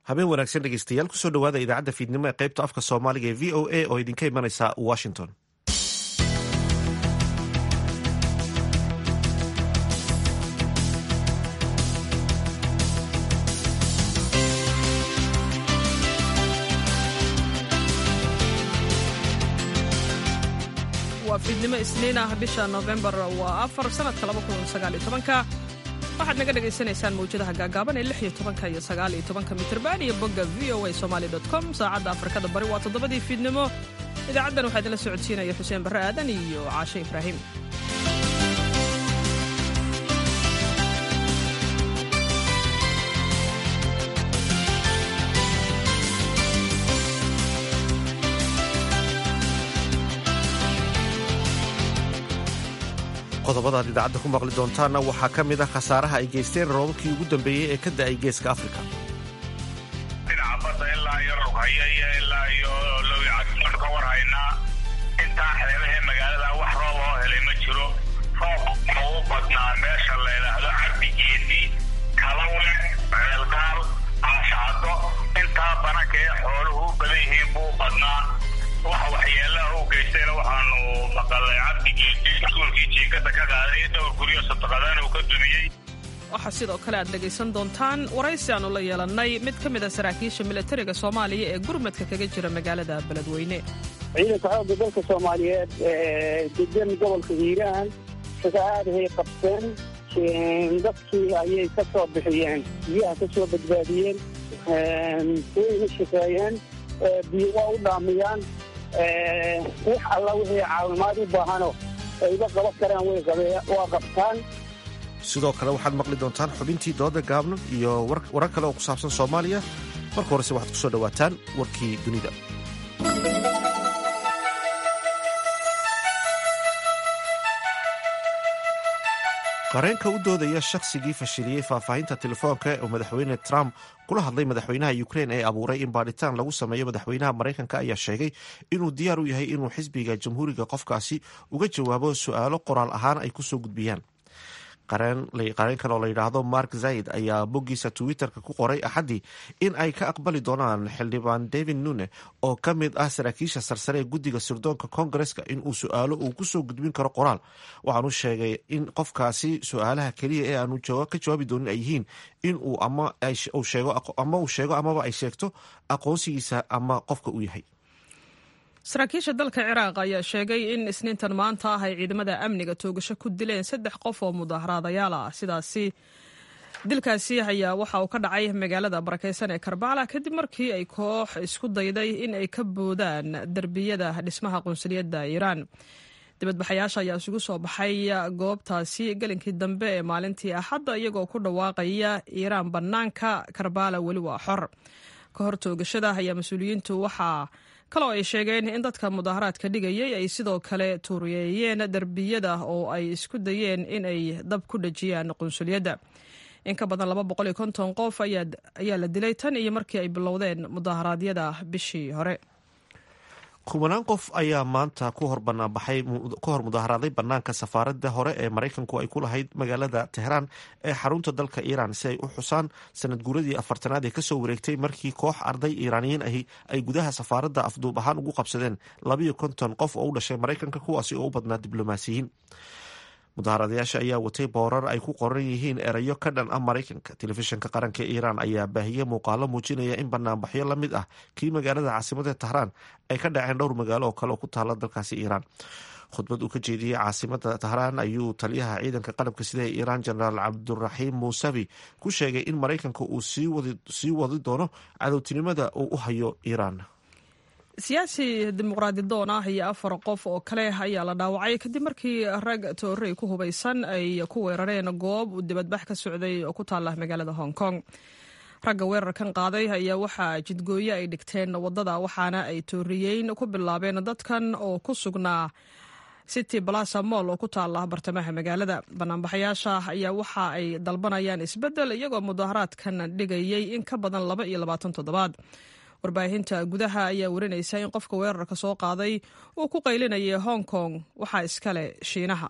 habeen wanaagsan dhegeystayaal kusoo dhawaada idaacadda fiidnimo ee qaybta afka soomaaliga ee v o a oo idinka imanaysa washington waa fiidnimo isniin ah bisha noofembar waa afar sanadka ka waxaad naga dhagaysanaysaan mawjadaha gaagaaban ee iyo tobanka iyo sagaaliyo tobanka mitrban iyo bogga v o a somaali com saacadda afrikada bari waa toddobadii fiidnimo idaacaddan waxaa idinla socodsiinaya xuseen barre aadan iyo caashe ibraahim qodobadaad idaacadda ku maqli doontaanna waxaa ka mid ah khasaaraha ay geysteen roobabkii ugu dambeeyey ee ka da'ay geeska afrika dhinaca badda ilaa iyo rughaya iyo ilaa iyo lowyacadsoon ka war haynaa intaa xeebahee magaalada wax roob oo helay ma jiro roobka ugu badnaa meesha la yidhaahdo cabdigeedi kalawe ceelgaal caashacado intaa bananka ee xooluhu u badan yihiin buu badnaa waxa waxyeelaha u geystayna waxaanu maqalay cabdigeedi iskuulkii jiinkada ka qaaday dhowr guryo sadaqadaan uu ka dumiyey waxaa sidoo kale aad dhegaysan doontaan waraysi aannu la yeelannay mid ka mid a saraakiisha milatariga soomaaliya ee gurmadka kaga jira magaalada beledweyne ciidanka xoogga dalka soomaaliyeed ee degan gobolka hiiraan shaqaaadahay qabteen dadkii ayay ka soo bixiyeen biyaha ka soo badbaadiyeen wayna shaqeeyeen biyo waa u dhaamiyaan wax alla wixii caawimaad u baahano ayba qaban karaan waa qabtaan sidoo kale waxaad maqli doontaan xubintii dooda gaabno iyo warar kale oo ku saabsan soomaaliya marka horese waxaad ku soo dhowaataan warkii dunida qareenka u doodaya shaqsigii fashiliyey faahfaahinta telefoonka oo madaxweyne trump kula hadlay madaxweynaha ukrein ee abuuray in baadhitaan lagu sameeyo madaxweynaha maraykanka ayaa sheegay inuu diyaar u yahay inuu xisbiga jamhuuriga qofkaasi uga jawaabo su-aalo qoraal ahaan ay kusoo gudbiyaan qareenkan oo la yidhaahdo mark zaid ayaa boggiisa twitterka ku qoray axaddii in ay ka aqbali doonaan xildhibaan david nune oo ka mid ah saraakiisha sarsare ee guddiga sirdoonka kongareska inuu su-aalo uu kusoo gudbin karo qoraal waxaanu sheegay in qofkaasi su-aalaha keliya ee aanu ka jawaabi doonin ay yihiin in uu ama uu sheego amaba ay sheegto aqoonsigiisa ama qofka uu yahay saraakiisha dalka ciraaq ayaa sheegay in isniintan maanta ah ay ciidamada amniga toogasho ku dileen saddex qof oo mudaaharaadayaal ah sidaasi dilkaasi ayaa waxa uu ka dhacay magaalada barakeysan ee karbala kadib markii ay koox isku dayday in ay ka boodaan derbiyada dhismaha qunsuliyadda iiraan dibadbaxayaasha ayaa isugu soo baxay goobtaasi gelinkii dambe ee maalintii axadda iyagoo ku dhawaaqaya iiraan bannaanka karbala weli waa xor ka hor toogashada ayaa mas-uuliyiintu waxaa kaloo ay sheegeen in dadka mudaaharaadka dhigayay ay sidoo kale tuuriyeeyeen derbiyada oo ay isku dayeen in ay dab ku dhejiyaan qunsuliyadda in ka badan laba boqol iyo konton qof ayaa la dilay tan iyo markii ay bilowdeen mudaharaadyada bishii hore kubanaan qof ayaa maanta ku hor banaanbaxay ku hor mudaharaaday bannaanka safaaradda hore ee maraykanku ay ku lahayd magaalada tehraan ee xarunta dalka iiraan si ay u xusaan sanad guuradii afartanaad ee kasoo wareegtay markii koox arday iiraaniyiin ahi ay gudaha safaaradda afduub ahaan ugu qabsadeen labayo konton qof oo u dhashay maraykanka kuwaasi oo u badnaa diblomaasiyiin mudaharadayaasha ayaa watay boorar ay ku qoran yihiin erayo ka dhan ah maraykanka telefishinka qaranka iiraan ayaa baahiyey muuqaalo muujinaya in banaanbaxyo la mid ah kii magaalada caasimada tahraan ay ka dhaceen dhowr magaalo oo kale oo ku taala dalkaasi iiraan khudbad uu ka jeediyey caasimada tahraan ayuu taliyaha ciidanka qalabka sida ee iiraan jenaraal cabduraxiim muusavi ku sheegay in maraykanka uu sii wadi doono cadowtinimada uu u hayo iiraan siyaasi dimuqraadi doon ah iyo afar qof oo kale ayaa la dhaawacay kadib markii rag toorey ku hubaysan ay ku weerareen goob uu dibadbax ka socday oo ku taala magaalada hong kong ragga weerarkan qaaday ayaa waxaa jidgooye ay dhigteen waddada waxaana ay tooriyeyn ku bilaabeen dadkan oo ku sugnaa city balasa moll oo ku taala bartamaha magaalada banaanbaxayaasha ayaa waxa ay dalbanayaan isbeddel iyagoo mudaaharaadkan dhigayay in ka badan laba iyo labaatan toddobaad warbaahinta gudaha ayaa warinaysa in qofka weerarka soo qaaday uu ku qaylinayay hong kong waxaa iskale shiinaha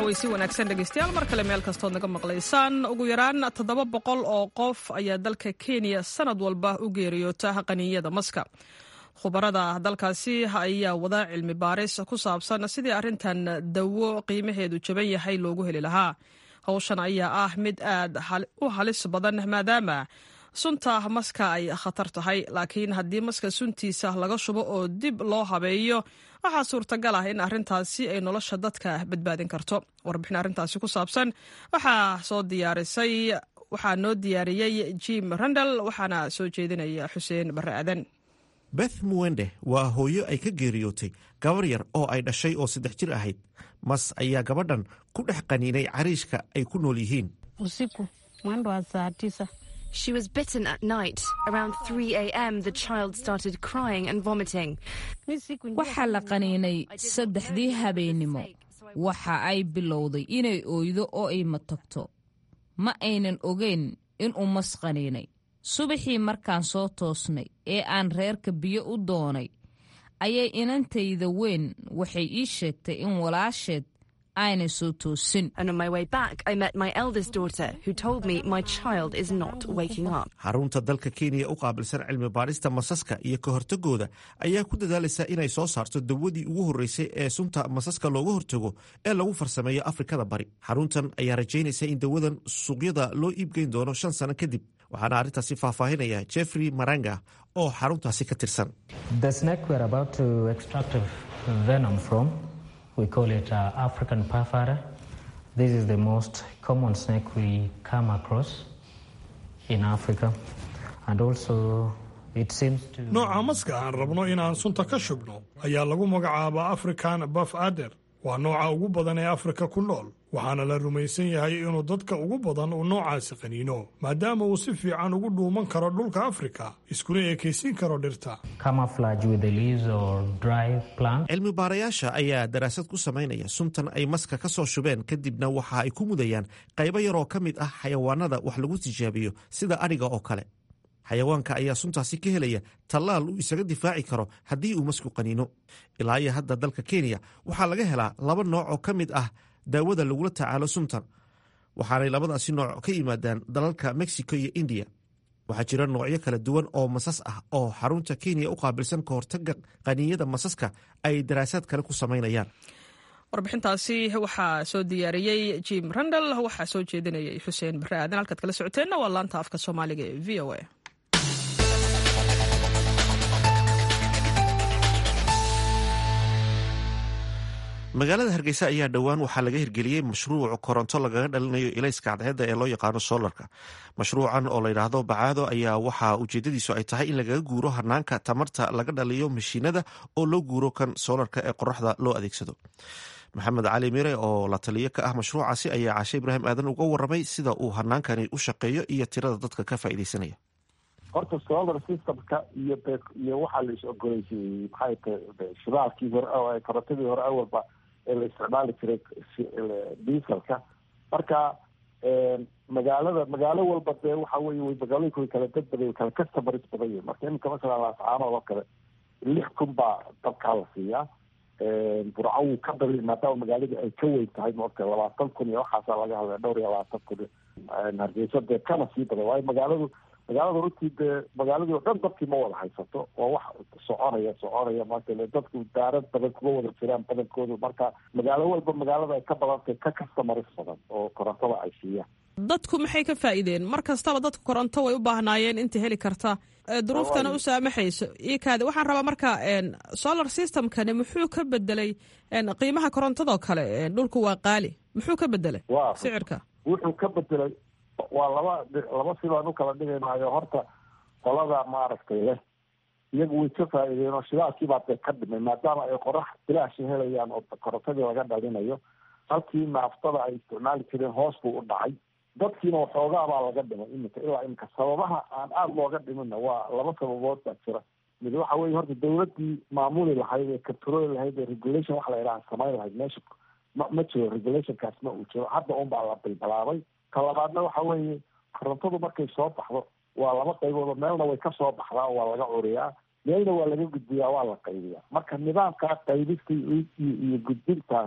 cawaysi wanaagsan dhegeystayaal mar kale meel kastood naga maqlaysaan ugu yaraan toddoba boqol oo qof ayaa dalka kenya sanad walba u geeriyoota qaniinyada maska khubarada dalkaasi ayaa wada cilmi baaris ku saabsan sidii arrintan dawo qiimaheedu jaban yahay loogu heli lahaa howshan ayaa ah mid aad u halis badan maadaama sunta maska ay khatar tahay laakiin haddii maska suntiisa laga shubo oo dib loo habeeyo waxaa suurtagal ah in arrintaasi ay nolosha dadka badbaadin karto warbixin arrintaasi ku saabsan waxaa soo diyaarisay waxaa noo diyaariyey jim randal waxaana soo jeedinaya xuseen barre aadan beth muwende waa hooyo ay ka geeriyootay gabar yar oo ay dhashay oo saddex jir ahayd mas ayaa gabadhan ku dhex qaniinay cariishka ay ku nool yihiin usiku mwendo wa saa tisa She was bitten at night. Around 3 a.m., the child started crying and vomiting. waxaa la qaniinay saddexdii habeennimo waxa ay bilowday inay ooydo oo ay matagto ma aynan ogeyn inuu mas qaniinay subaxii markaan soo toosnay ee aan reerka biyo u doonay ayay inantayda weyn waxay ii sheegtay in walaasheed aanay soo toosin And on my way back, I met my eldest daughter, who told me my child is not waking up. xarunta dalka kenya u qaabilsan cilmi baadhista masaska iyo ka hortagooda ayaa ku dadaalaysa inay soo saarto dawadii ugu horreysay ee sunta masaska looga hortago ee lagu farsameeyo afrikada bari xaruntan ayaa rajaynaysa in dawadan suuqyada loo iibgeyn doono shan sano kadib waxaana arrintaasi faahfaahinaya jeffrey maranga oo xaruntaasi ka tirsan The snake we're about to extract venom from, we call it uh, African purfura. This is the most common snake we come across in Africa. And also, it seems to. nooca maska aan rabno inaan sunta ka shubno ayaa lagu magacaabaa african baf ader waa nooca ugu badan ee afrika ku nool waxaana la rumaysan yahay inuu dadka ugu badan uu noocaasi qaniino maadaama uu si fiican ugu dhuuman karo dhulka afrika iskuna ekaysiin karo dhirta Camouflage with the leaves or dry plants. cilmi baarayaasha ayaa daraasad ku samaynaya suntan ay maska ka soo shubeen kadibna waxa ay ku mudayaan qaybo yaroo ka mid ah xayawaanada wax lagu tijaabiyo sida adhiga oo kale xayawaanka ayaa suntaasi ka helaya tallaal uu isaga difaaci karo haddii uu masku qaniino ilaa iyo hadda dalka kenya waxaa laga helaa laba nooc oo ka mid ah daawada lagula tacaalo suntan waxaanay labadaasi nooc ka yimaadaan dalalka mexico iyo indiya waxaa jira noocyo kala duwan oo masas ah oo xarunta kenya u qaabilsan ka hortaga qaniinyada masaska ay daraasaad kale ku samaynayaan warbixintaasi waxaa soo diyaariyey jim randal waxaa soo jeedinayay xuseen barre aadan halkaad kala socoteenna waa laanta afka soomaaliga ee v o a magaalada hargeysa ayaa dhowaan waxaa laga hirgeliyey mashruuc koronto lagaga dhalinayo ilayska cadceedda ee loo yaqaano solarka mashruucan oo layidhaahdo bacaado ayaa waxaa ujeedadiisu ay tahay in lagaga guuro hanaanka tamarta laga dhaliyo mashiinada oo loo guuro kan solarka ee qoraxda loo adeegsado maxamed cali mire oo la taliyo ka ah mashruucaasi ayaa cashe ibraahim aadan uga waramay sida uu hanaankani u shaqeeyo iyo tirada dadka ka faa'iideysanaya horta solar systemka iyo be- iyo waxaa la is ogoleysiiyey maxay tahay shidaalkii hore oo korontadii hore awalba ee la isticmaali jiray si- dieselka marka magaalada magaalo walba dee waxa weye way magaalooyinka way kala dad badan way kala customers badan yihin marka iminka masalan laascaanood oo kale lix kun baa dabkaa la siiyaa burco wuu ka bali maadaama magaaladii ay ka weyn tahay maogta labaatan kun iyo waxaasaa laga hadlaya dhowr iyo labaatan kun hargeysa dee kana sii badan waayo magaaladu magaalada runtii dee magaaladii oo dhan dadkii ma wada haysato waa wax soconaya soconaya marka ile dadku daarad badan kuma wada jiraan badankoodu marka magaalo walba magaalada ay ka badantay ka customers badan oo korontada ay siiyaan dadku maxay ka faa'iideen mar kastaba dadku koronto way u baahnaayeen inta heli karta ee duruuftana u saamaxayso ikaade waxaan rabaa marka solar systemkani muxuu ka bedelay qiimaha korontadoo kale dhulku waa qaali muxuu ka bedelay waa sicirka wuxuu ka bedelay waa laba laba sibaan u kala dhigaynaayo horta qolada maaragtay leh iyagu way ka faa'iideen oo shidaalkiibaa dee ka dhimay maadaama ay qorax bilaashi helayaan oo korontadii laga dhalinayo halkii naaftada ay isticmaali jireen hoos buu u dhacay dadkiina waxoogaa baa laga dhimay iminka ilaa iminka sababaha aan aada looga dhiminna waa laba sababood baa jira mid waxa weye horta dawladdii maamuli lahayd ee controli lahayd ee regulation waxa la yidhaha samayn lahayd meesha ma ma jiro regulationkaas ma uu jiro hadda un baa la bilbilaabay ka labaadna waxa weeye korontadu markay soo baxdo waa laba qaybood oo meelna way ka soo baxdaa oo waa laga curiyaa meelna waa laga gudbiyaa waa la qaybiyaa marka nidaamkaa qaybista iyo iyo gudbintaas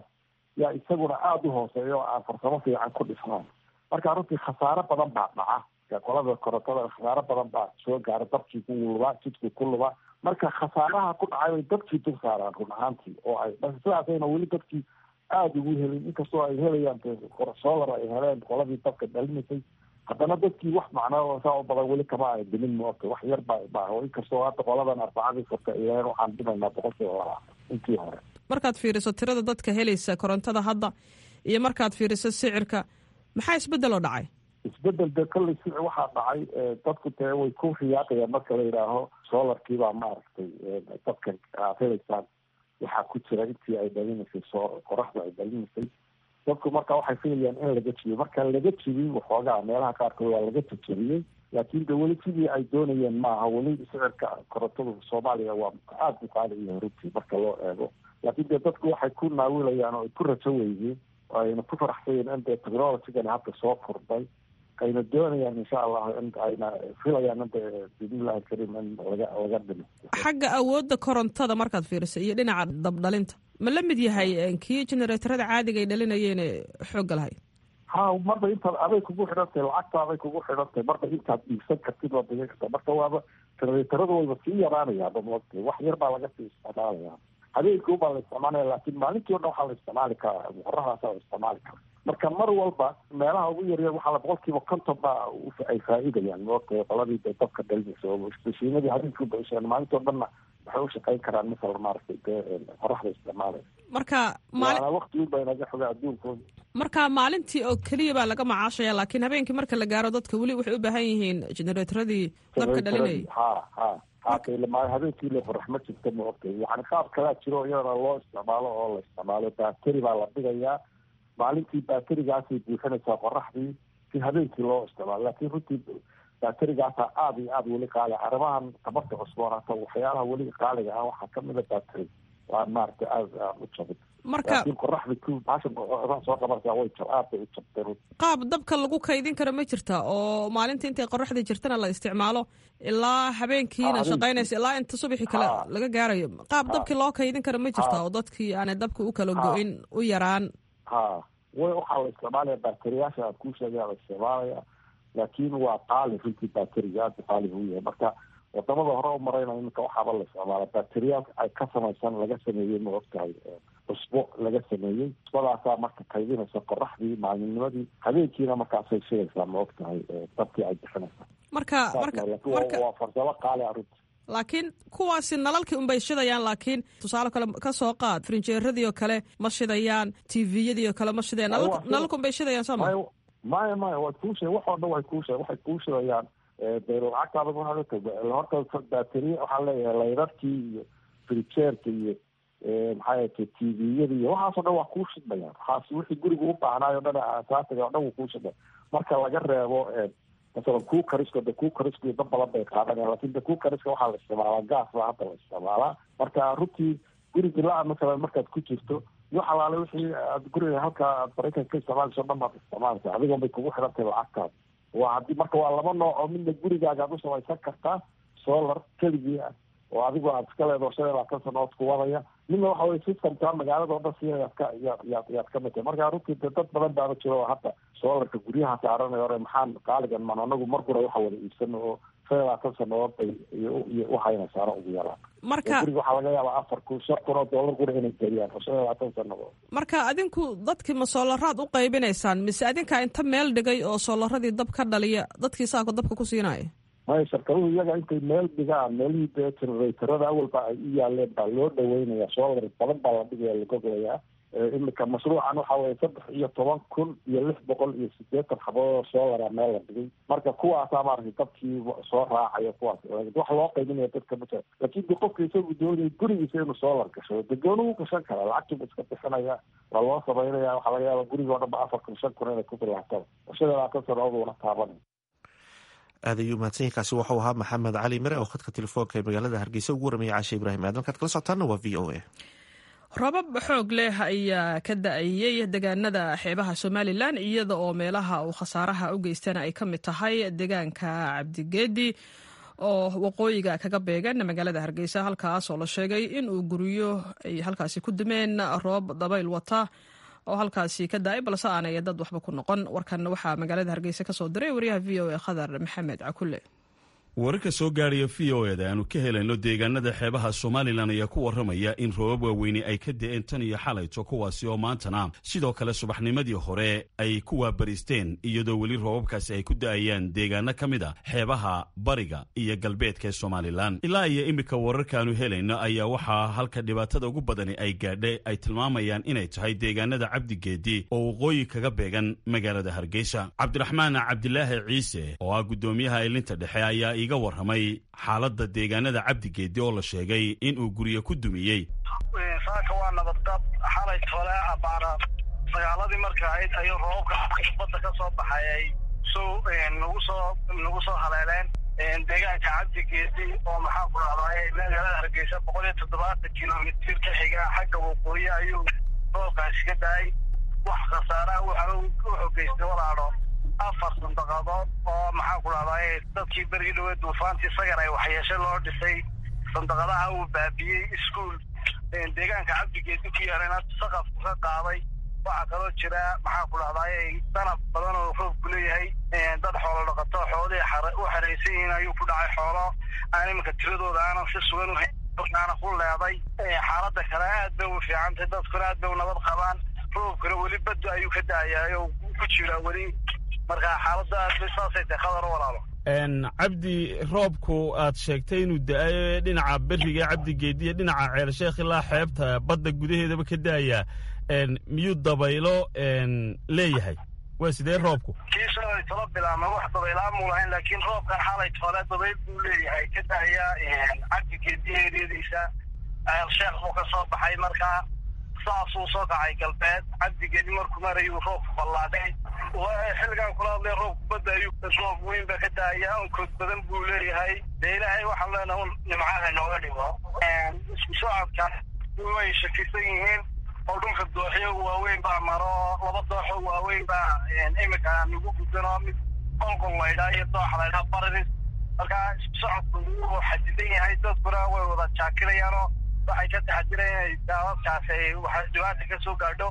yaa isaguna aada u hooseeya oo aan farsamo fiican ku dhisnayn marka runtii khasaaro badan baa dhaca qolada korontada khasaaro badan baa soo gaara dabkii ku lubaa jidkii ku lubaa marka khasaaraha ku dhacay bay dadkii dul saaraan run ahaantii oo ay sidaasayna weli dadkii aada ugu helin inkastoo ay helayaan solar ay heleen qoladii dabka dhalinaysay haddana dadkii wax macnaa saa u badan weli kama ay dimin moota wax yar ba ba inkastoo hadda qoladan arbacadii furta ay heleen waxaan dhimaynaa boqolkiiba laba intii hore markaad fiiriso tirada dadka helaysa korontada hadda iyo markaad fiiriso sicirka maxaa isbeddel oo dhacay isbedel de kolley si waxaa dhacay dadku dee way ku riyaaqayaan marka la yidhaaho solarkiibaa maaragtay dadka aad helaysaan waxaa ku jira intii ay dhalinaysay soo qoraxda ay dhalinaysay dadku marka waxay filayaan in laga jibiyo marka laga jibiy waxoogaa meelaha qaarkood waa laga jajabiyey laakiin de weli sidii ay doonayeen maaha weli sicirka korontada soomaaliya waa aada u qaaliyo runtii marka loo eego laakiin dee dadku waxay ku naawilayaan oo ay ku rajo weydiin oo ayna ku faraxsayeen in dee technologigan hadda soo furday ayna doonayaan insha allah in ayna filayaan inta bismillahi alkariim in laga laga dhimo xagga awoodda korontada markaad fiiriso iyo dhinaca dabdhalinta ma la mid yahay kii generatorada caadiga ay dhalinayeen xoogga lahayd ha marba intaad aday kugu xidhantahay lacagtaaday kugu xidhantahay marba intaad dhiigsan kartid waad dhigan kartaa marka waaba generatorada wayba sii yaraanayaaba moogta wax yar baa laga sii isticmaalaya habeenkii ubaa la isticmaalaya laakiin maalintii o dhan waxaa la isticmaali karaa qoraxdaasa la isticmaali karaa marka mar walba meelaha ugu yaryar waxaa la boqolkiiba konton baa ay faa'iidayaan moogta qoladii de dabka dhalinaysa oo mashiinadii habeenkii uba isheen maalintii o dhanna waxay u shaqayn karaan masala maaragtay dee qoraxda isticmaalaya marka maana wakti unba inaga xoga adduunkooda marka maalintii oo keliya baa laga macaashaya laakiin habeenkii marka la gaaro dadka weli waxay u baahan yihiin generatoradii dabka dhalinayay ha ha hata habeenkii le qorax ma jirta ma ogtay yani qaab kalaa jiro iyadana loo isticmaalo oo la isticmaalo bateri baa la dhigayaa maalintii baterigaasay buuxinaysaa qoraxdii si habeenkii loo isticmaalo laakiin runtii baterigaasaa aada iyo aada weli qaali arrimahan tabarta cusboonaata waxyaalaha weli qaaliga ah waxaa kamida bateri waa maaragtay aada aan u jabin marka laakiin qoraxda ku baasha soo qabanaysaa way jab aad bay u jabtay runtii qaab dabka lagu kaydin karo ma jirta oo maalinta intay qoraxda jirtana la isticmaalo ilaa habeenkiina shaqaynaysa ilaa inta subaxii kale laga gaarayo qaab dabkii loo kaydin karo ma jirta oo dadkii aanay dabka u kala go-in u yaraan ha way waxaa la isticmaalaya bateriyaasha aad kuu sheegaya la isticmaalaya laakiin waa qaali runtii bateriga aada qaali buu yahay marka wadamada hore u marayna iminka waxaaba la isticmaala bateriyaal ay ka samaysan laga sameeyey ma ogtahay cusbo laga sameeyey cusbadaasaa marka kaydinaysa qoraxdii maalinnimadii habeenkiina markaasay shigaysaa ma ogtahay dabkii ay bixinaysaa marka marka marka waa farsamo qaali a runtii laakiin kuwaasi nalalkii unbay shidayaan laakiin tusaale kale ka soo qaad frinjeeradii oo kale ma shidayaan tviyadii oo kale ma shidayaan nalalka unbay shidayaan soo ma maya maya way kuu sheeg wax oo dhan way kuu sheeg waxay kuu shidayaan de lacagtaada horta bateri waxaa leeyahay laydadkii iyo frijeerka iyo maxaa yata tviyada iyo waxaasoo dhan waa kuu shidmayaan waxaas wixii guriga u baahnaayo o dhan asaasiga o dhan wuu kuu shidmay marka laga reebo masalan kuu karisko de kuu karisko iyo dad badan bay qaadanayaan lakin de kuu kariska waxaa la isticmaalaa gaas baa hadda la isticmaalaa marka runtii gurigi la-a masalan markaad ku jirto iyo xalaale wixii aad guriga halka aad maraykanka ka isticmaalayso o dhan baad isticmaalaysa adigoon bay kugu xidhantay lacagtaada waa haddii marka waa laba nooc oo midna gurigaaga ad u samaysan kartaa solar keligii ah oo adigoo aad iska leedo shan iyo labaatan sanood ku wadaya midna waxa weye systemka magaalada oo dhan siinayaad ka yaad yaad yaad ka mid tahay marka runtii de dad badan baaba jiro oo hadda solarka guryaha saaranay hore maxaan qaaligan man anagu mar gura waxa wada iibsano oo shan iyo labaatan sanood bay iyo iyo uhaynaysaano ugu yaraan marka guriga waxaa laga yaabaa afar kun shan kun oo dollar gura inay geliyaan oo shan iyo labaatan sanood marka adinku dadkii ma soolaraad u qaybinaysaan mise adinkaa inta meel dhigay oo soolaradii dab ka dhaliya dadkii saako dabka ku siinaya maya shirkaduhu iyaga intay meel dhigaan meelihii dee generatorada awalba ay u yaaleen baa loo dhaweynaya solar badan baa la dhigaya lagoglayaa imika mashruucan waxa weye saddex iyo toban kun iyo lix boqol iyo sideetan xabadood solara meel la dhigay marka kuwaasaa maaragtay dadkii soo raacaya kuwaas wax loo qaybinaya dadka ma jira laakiin de qofka isagu doonaya gurigiisa inuu solar gasho de gooni u gashan kara lacagtuba iska bixinaya waa loo samaynaya waxaa laga yaaba guriga o dhan ba afar kun shan kun inay ku bilaabtaan shan iyo labaatan sanadood uuna taabanay aad ayuu mahadsanyahy kaasi waxau ahaa maxamed cali mire oo khadka telefoonka ee magaalada hargeysa ugu waramaya caashe ibraahim aadan kaad kala socotaana waa v o a rabab xoog leh ayaa ka da-ayey deegaanada xeebaha somalilan iyada oo meelaha uu khasaaraha u geystana ay ka mid tahay deegaanka cabdigeedi oo waqooyiga kaga beegan magaalada hargeysa halkaas oo la sheegay in uu guryo ay halkaasi ku dumeen roob dabayl wata oo halkaasi ka da-ay balse aanay dad waxba ku noqon warkan waxaa magaalada hargeysa ka soo diray wariyaha v o a khadar maxamed cakule wararka soo gaadhaya v o eda aanu ka helayno deegaanada xeebaha somalilan ayaa ku warramaya in roobab waaweyne ay ka da-een tan iyo xalayto kuwaasi oo maantana sidoo kale subaxnimadii hore ay ku waabariisteen iyadoo weli roobabkaasi ay ku da-ayaan deegaano ka mid a xeebaha bariga iyo galbeedka ee somalilan ilaa iyo iminka wararkaanu helayno ayaa waxaa halka dhibaatada ugu badani ay gaadhay ay tilmaamayaan inay tahay deegaanada cabdigeedi oo waqooyi kaga beegan magaalada hargeysa cabdiraxmaan cabdilaahi ciise oo ah guddoomiyaha ilinta dhexe ayaa iga warramay xaaladda deegaanada cabdigeedi oo la sheegay inuu guryo ku dumiyey saaka waa nabadqab xalay tole abaara sagaaladii marka ahayd ayuu roobabka badda ka soo baxayay soo nagu soo nagu soo haleeleen deegaanka cabdigeedi oo maxaa ku dhahday magaalada hargeysa boqol iyo toddobaatan kilomitir ka xiga xagga waqooyi ayuu roobkaasi ka dahay wax khasaaraha wuxuu geystay walaadho afar sandaqadood oo maxaa ku dhahday dadkii berigii dhawe duufaantii sagar ay waxyeeshe loo dhisay sandaqadaha uu baabiyey iskuol deegaanka cabdigeedi ku yaalana saqafku ka qaaday waxaa kaloo jira maxaa ku dhahday danab badan oo roobku leeyahay dad xoolo dhaqato xoolihii u xeraysan yihiin ayuu ku dhacay xoolo aan iminka tiradooda aanan si sugan uhaana ku leeday xaaladda kale aad bay u fiicantay dadkuna aad bay u nabad qabaan roobkuna weli badda ayuu ka da'ayaay oo ku jira weli marka xaaladda aad bay saasay tahay khadar walaalo cabdi roobku aad sheegtay inuu da-ayo dhinaca beriga cabdigeedi iyo dhinaca ceelsheekh ilaa xeebta badda gudaheedaba ka da-aya miyuu dabaylo leeyahay waa sidee roobku kii shalay tolo bilaama wax dabaylaamuu lahayn laakiin roobkan xalay tole dabayl buu leeyahay ka da-aya cabdigeedi eryadiisa ceelsheekh buu ka soo baxay markaa saasuu soo kacay galbeed cabdigeedi markuu marayuu roobku ballaadhay xilligan kula hadlay roobku badda ayuu roob weyn baa ka daaya onkood badan buu leeyahay dee ilaahay waxaan leenahay un nimcaha nooga dhigo isku socodka way shakisan yihiin oo dhulka dooxyo waaweyn baa maro laba dooxo waaweyn baa imika nagu gudano mid qolqol laydhaa iyo doox laydhaa baridis markaa isku socodku wuu xadidan yahay dadkuna way wada jaakirayaanoo waxay ka taxadireen inay daadadkaas ay waxa dhibaata ka soo gaadho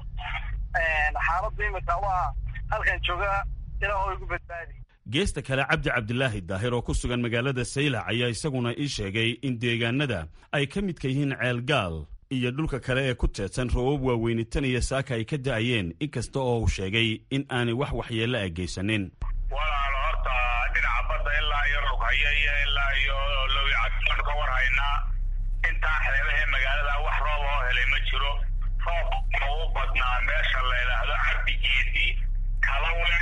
xaaladda imika waa halkan jooga ilaa igu badbaadi geesta kale cabdi cabdilaahi daahir oo ku sugan magaalada saylac ayaa isaguna ii sheegay in deegaanada ay ka midka yihiin ceelgaal iyo dhulka kale ee ku teedsan roobab waaweyni tan iyo saaka ay ka da'ayeen inkasta oo uu sheegay in aanay wax waxyeello a geysanin walaalo horta dhinaca badda ilaa iyo rughaya iyo ilaa iyo lowicadon ka war haynaa intaa xeebahee magaalada wax roob oo helay ma jiro roobka u badnaa meesha la yidhaahdo cabdigeedi kalawle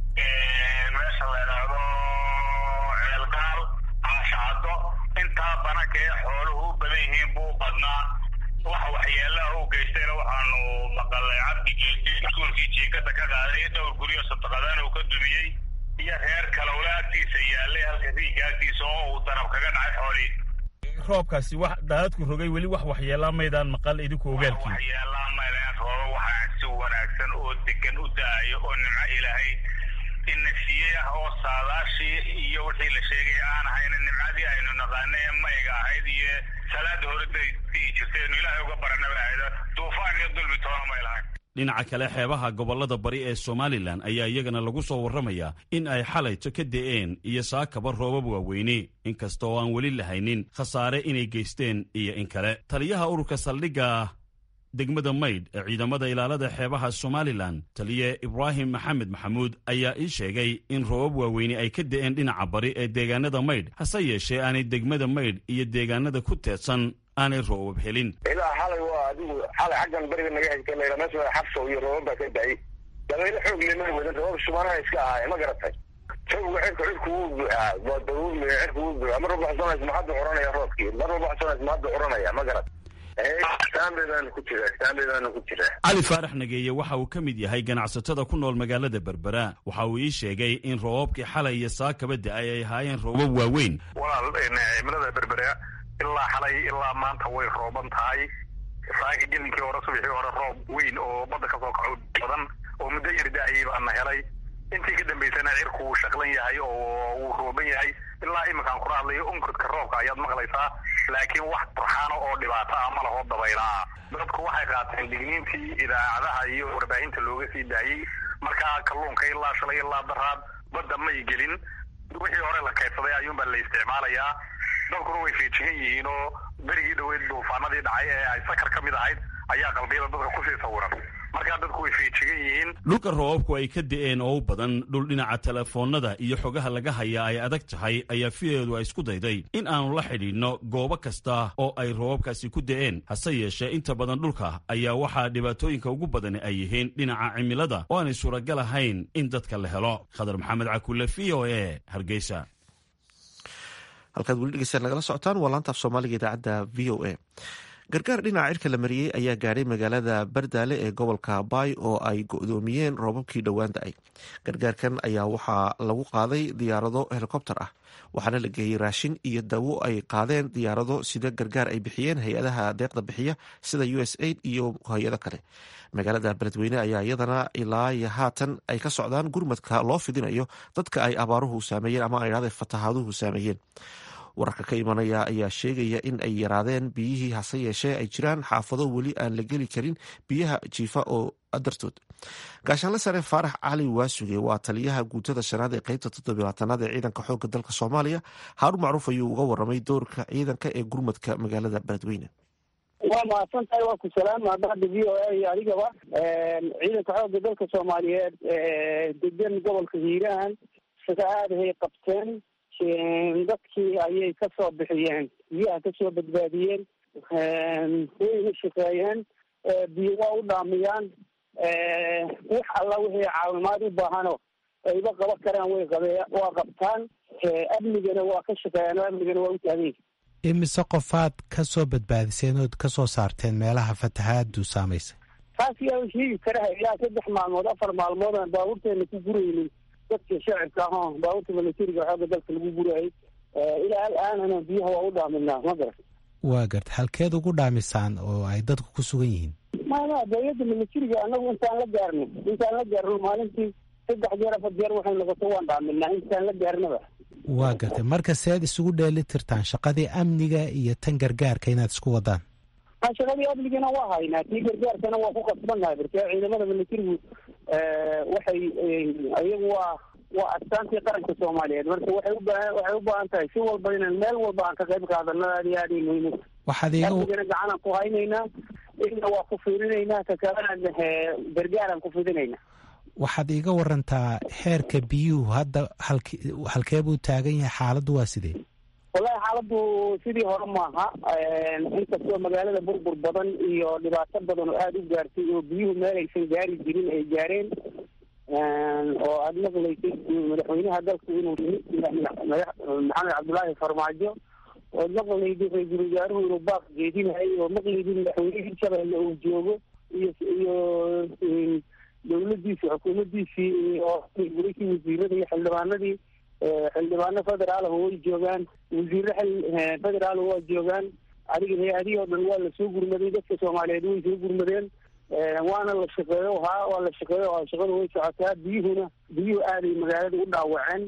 meesha la yidhaahdo ceelgaal caashacado intaa bananka ee xooluhu u badan yihiin buu badnaa wax waxyeelaha u geystayna waxaanu maqalay cabdigeedi iskuolkii jiikada ka qaaday dhowr guryo sadaqadan uu ka dumiyey iyo reer kalowle agtiisa yaalay halka riiga agtiisa oo uu darab kaga dhacay xoolihii roobkaasi wax daadadku rogay weli wax waxyeelaa maydaan maqal idinku ogaalkii waxyeelaa maydaan rooba waxaa si wanaagsan oo degan u da-ayo oo nimco ilaahay inafiyey ah oo saadaashii iyo wixii la sheegay aan ahayna nimcadii aynu naqaana ee mayga ahayd iyo salaada hore dii jirtaynu ilaahay uga baranaba ahayd duufaan iyo dulmi toona may lahayn dhinaca kale xeebaha gobollada bari ee somalilan ayaa iyagana lagu soo warramayaa in ay xalayto ka da'een iyo saakaba roobab waaweyne inkasta oo aan weli lahaynin khasaare inay geysteen iyo in kale taliyaha ururka saldhigga degmada maydh ee ciidamada ilaalada xeebaha somalilan taliye ibraahim maxamed maxamuud ayaa ii sheegay in roobab waaweyne ay ka da'een dhinaca bari ee deegaanada maydh hase yeeshee aanay degmada maydh iyo deegaanada ku teedsan aanay roobab helin ilaa xalay waa adigu xalay xaggan beriga naga xigta layidha meesha waa xabso iyo roobab baa ka da-ay dabaylo xoog lema wadan roobab shubanaha iska ahaay ma garatay xooga cirka cirku wuu buuxaa waa daruurmi cirku wuu buuxaa mar walba xusanays ma hadda curanaya roobkii mar walba xusanays ma hadda curanaya ma garat cali faarax nageeye waxa uu ka mid yahay ganacsatada ku nool magaalada berbera waxa uu ii sheegay in roobabkii xalay iyo saakaba da-ay ay ahaayeen roobab waaweyn walaal cimilada berbera ilaa xalay ilaa maanta way rooban tahay saaka gelinkii hore subaxii hore roob weyn oo badda ka soo kaco badan oo muddo yar da-ayay baana helay intii ka dambaysana cirku wuu shaqlan yahay oo wuu rooban yahay ilaa iminkaan kula hadlayo onkodka roobka ayaad maqlaysaa laakiin wax turxaano oo dhibaato ah ma laho dabayla ah dadku dadku waxay qaateen digniintii idaacadaha iyo warbaahinta looga sii daayey markaa kalluunka ilaa shalay ilaa daraad badda may gelin wixii hore la kaydsaday ayuunbaa la isticmaalayaa dadkuna way feejigan yihiin oo berigii dhaweyd duufaanadii dhacay ee ay sakar ka mid ahayd ayaa qalbiyada dadka kusii sawiran markaa dadku way feejigan yihiin dhulka roobabku ay ka da'een oo u badan dhul dhinaca telefoonnada iyo xogaha laga hayaa ay adag tahay ayaa fiyeedu ay isku dayday in aanu la xidhiidhno goobo kasta oo ay roobabkaasi ku da'een hase yeeshee inta badan dhulka ayaa waxaa dhibaatooyinka ugu badani ay yihiin dhinaca cimilada oo aanay suuragal ahayn in dadka la helo khadar maxamed cakulle v o e hargeysa halkaad weli dhegeystaad nagala socotaan waa laantaaf soomaaliga idaacadda v o a gargaar dhinaca cirka la mariyey ayaa gaadhay magaalada bardaale ee gobolka baay oo ay go-doomiyeen roobabkii dhowaan da-ay gargaarkan ayaa waxaa lagu qaaday diyaarado helikobter ah waxaana la geeyey raashin iyo dawo ay qaadeen diyaarado sida gargaar ay bixiyeen hay-adaha deeqda bixiya sida u s aid iyo hay-ado kale magaalada beledweyne ayaa iyadana ilaa haatan ay ka socdaan gurmadka loo fidinayo dadka ay abaaruhu saameeyeen ama ay fatahaaduhu saameeyeen wararka ka imanaya ayaa sheegaya in ay yaraadeen biyihii hase yeeshee ay jiraan xaafado weli aan la geli karin biyaha jiifa oo dartood gaashaanle sare faarax cali waasuge waa taliyaha guutada shanaad ee qeybta toddobaatanaad ee ciidanka xoogga dalka soomaaliya haarun macruuf ayuu uga waramay doorka ciidanka ee gurmadka magaalada beledweyne waa mahadsan tahay waa ku salaama bahda v o a iyo adigaba ciidanka xoogga dalka soomaaliyeed degan gobolka hiiraan sida aadahay qabteen dadkii ayay kasoo bixiyeen biyaha kasoo badbaadiyeen wayna shaqeeyeen biyo waa u dhaamiyaan wax alla wixii caawimaad u baahano ayba qaban karaan way qabe waa qabtaan amnigana waa ka shaqeeyaan oo amnigana waa u taagay imise qofaad ka soo badbaadiseen ood ka soo saarteen meelaha fatahaadu saamaysay taas yaa sheegi kara ilaa saddex maalmood afar maalmood aan baabuurteena ku guraynin dadka shacibka aho baabuurta milatariga xooga dalka lagu gurayay ilaa al-aanana biyaha waa u dhaaminaa ma garan waa garta halkeed ugu dhaamisaan oo ay dadku ku sugan yihiin maya dawladda milatariga anagu intaan la gaarno intaan la gaarno maalintii saddex jeer afar jeer waxay noqoto waan dhaaminaa intaan la gaarnaba waa gartay marka seed isugu dheeli tirtaan shaqadii amniga iyo tan gargaarka inaad isku wadaan shaqadii amnigana waa haynaa tii gargaarkana waa ku qasbannahay marka ciidamada milatarigu waxay iyagu waa waa astaantii qaranka soomaaliyeed marka waxay ubaa waxay u baahan tahay si walba inaan meel walba aan ka qayb qaadano aad iyo aad ay muhiim waxaad iiga amnigana gacanaan ku haynaynaa ina waa ku fiirinaynaa ka kalena gargaaraan ku fidinaynaa waxaad iiga warantaa heerka biyuhu hadda halk halkee buu taagan yahay xaaladdu waa sidee wallahi xaaladdu sidii hore maaha inkastoo magaalada burbur badan iyo dhibaato badan oo aada u gaartay oo biyuhu meel aysan gaari jirin ay gaareen oo aada maqlaysay madaxweynaha dalku inuu maxamed cabdullaahi farmaajo ood maqlayday ra-iisul wasaaruhu inuu baaq jeedinahay oo maqlaydin madaxweyne hirshabelle uu joogo iyo iyo dawladiisii xukuumaddiisii oo gurashii wasiirada iyo xildhibaanadii xildhibaano federaalh way joogaan wasiire federaal waa joogaan adiga hay-adihii oo dhan waa lasoo gurmaday dadka soomaaliyeed way soo gurmadeen waana la shaqeeyo haa waa la shaqeeyo haa shaqadu way socotaa biyuhuna biyuhu aaday magaalada u dhaawaceen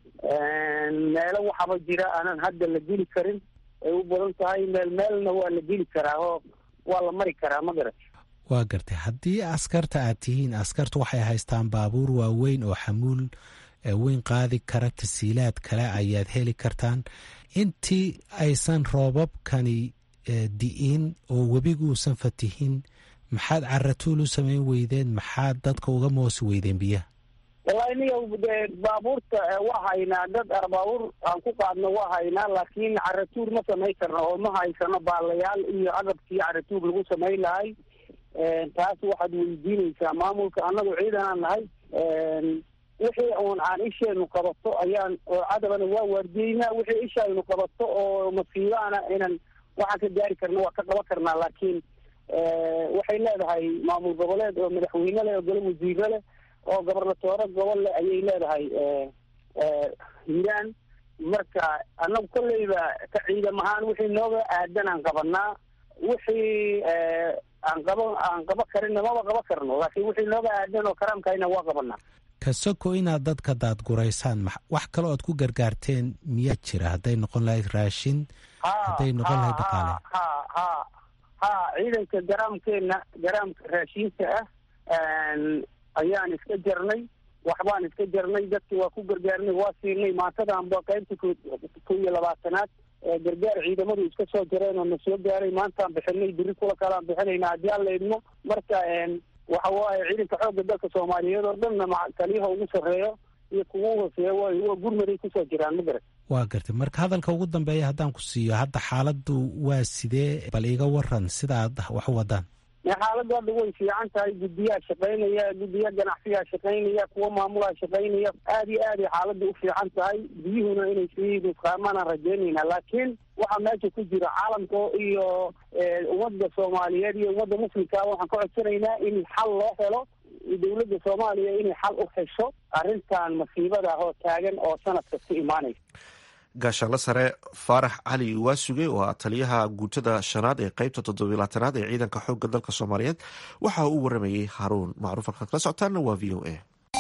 meelo waxaba jira aanan hadda la geli karin ay u badan tahay meel meelna waa la geli karaa oo waa la mari karaa ma garat waa gartay haddii askarta aad tihiin askartu waxay haystaan baabuur waaweyn oo xamuul weyn qaadi kara tasiilaad kale ayaad heli kartaan intii aysan roobabkani di'in oo webiguusan fatihin maxaad caratuul u samayn weydeen maxaad dadka uga moosi weydeen biyaha wallahi niga de baabuurta waa haynaa dad baabuur aan ku qaadno waa haynaa laakiin caratuur ma samayn karno oo ma haysano baalayaal iyo agabkii caratuur lagu samayn lahay taas waxaad weydiinaysaa maamulka annagu ciidanaan nahay wixii uun aan isheenu qabato ayaan oo cadabana waa waardiyeynaa wixii ishaynu qabato oo masiibaana inan waxaan ka gaari karna waa ka qaban karnaa laakiin waxay leedahay maamul goboleed oo madaxweyne leh oo gole wasiire leh oo gobornatoore gobol leh ayay leedahay hiiraan marka annagu kolleyba ka ciidam ahaan wixii nooga aadan aan qabanaa wixii aan qaba aan qaba karinna maba qaba karno laakiin wixii nooga aadan oo karaamkayna waa qabanaa kasoko inaad dadka daadguraysaan wax kaloo aad ku gargaarteen miyaa jira hadday noqon lahayd raashin hadday noqon lahayd dhaqaale ha ha ha ciidanka garaamkeena garaamka raashiinka ah ayaan iska jarnay waxbaan iska jarnay dadki waa ku gargaarnay waa siinay maantadanba qaybta ko iyo labaatanaad gargaar ciidamadu iska soo jareen oo na soo gaaray maantaan bixinay biri kula kalaan bixinayna haddii aan la idmo marka waxa waaye ciidanka xoogga dalka soomaaliyeed oo dhanna taliyaha ugu sarreeyo iyo kuwa hooseeya wa waa gurmaday kusoo jiraan ma garat waa gartay marka hadalka ugu dambeeya haddaan ku siiyo hadda xaaladdu waa sidee bal iga waran sida aad wax u wadaan xaaladdu hadda way fiican tahay guddiyaa shaqaynaya guddiya ganacsiyaa shaqaynaya kuwa maamulaa shaqaynaya aad iyo aad ay xaaladda u fiican tahay biyuhuna inay sii nusqaamaan rajaynayna laakiin waxaa meesha ku jira caalamka iyo ummadda soomaaliyeed iyo ummadda muslimkaa waxaan ka codsanaynaa in xal loo helo dowladda soomaaliya inay xal u hesho arrintan masiibada oo taagan oo sanad kasta imaanaysa gaashaanle sare faarax cali waasuge oo ah taliyaha guutada shanaad ee qeybta toddobilaatanaad ee ciidanka xoogga dalka soomaaliyeed waxa uu u waramayey haruun macruuf halkaad kala socotaana waa v o a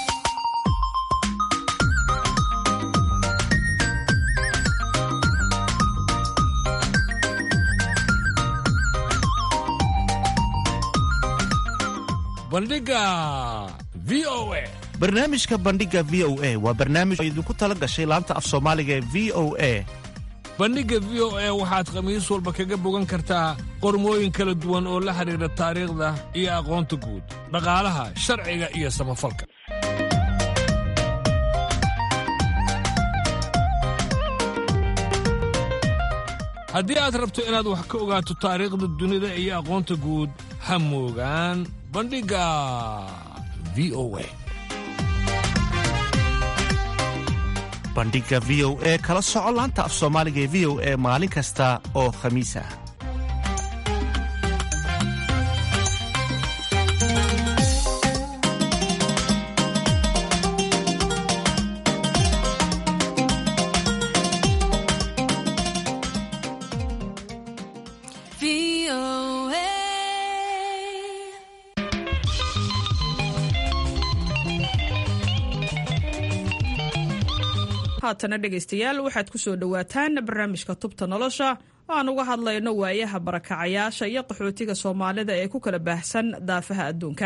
bandhiga v o a barnaamijka bandhiga v o a waa barnaamij oo idinku tala gashay laanta af soomaaliga ee v o a bandhigga v o a waxaad khamiis walba kaga bogan kartaa qormooyin kala duwan oo la xidhiidha taariikhda iyo aqoonta guud dhaqaalaha sharciga iyo samafalka haddii aad rabto inaad wax ka ogaato taariikhda dunida iyo aqoonta guud ha moogaan bandhigga v o a bandhiga v o e kala soco laanta af soomaaliga ee v o e maalin kasta oo khamiis ah haatana dhegaystayaal waxaad ku soo dhowaataan barnaamijka tubta nolosha oo aan uga hadlayno waayaha barakacayaasha iyo qaxootiga soomaalida ee ku kala baahsan daafaha adduunka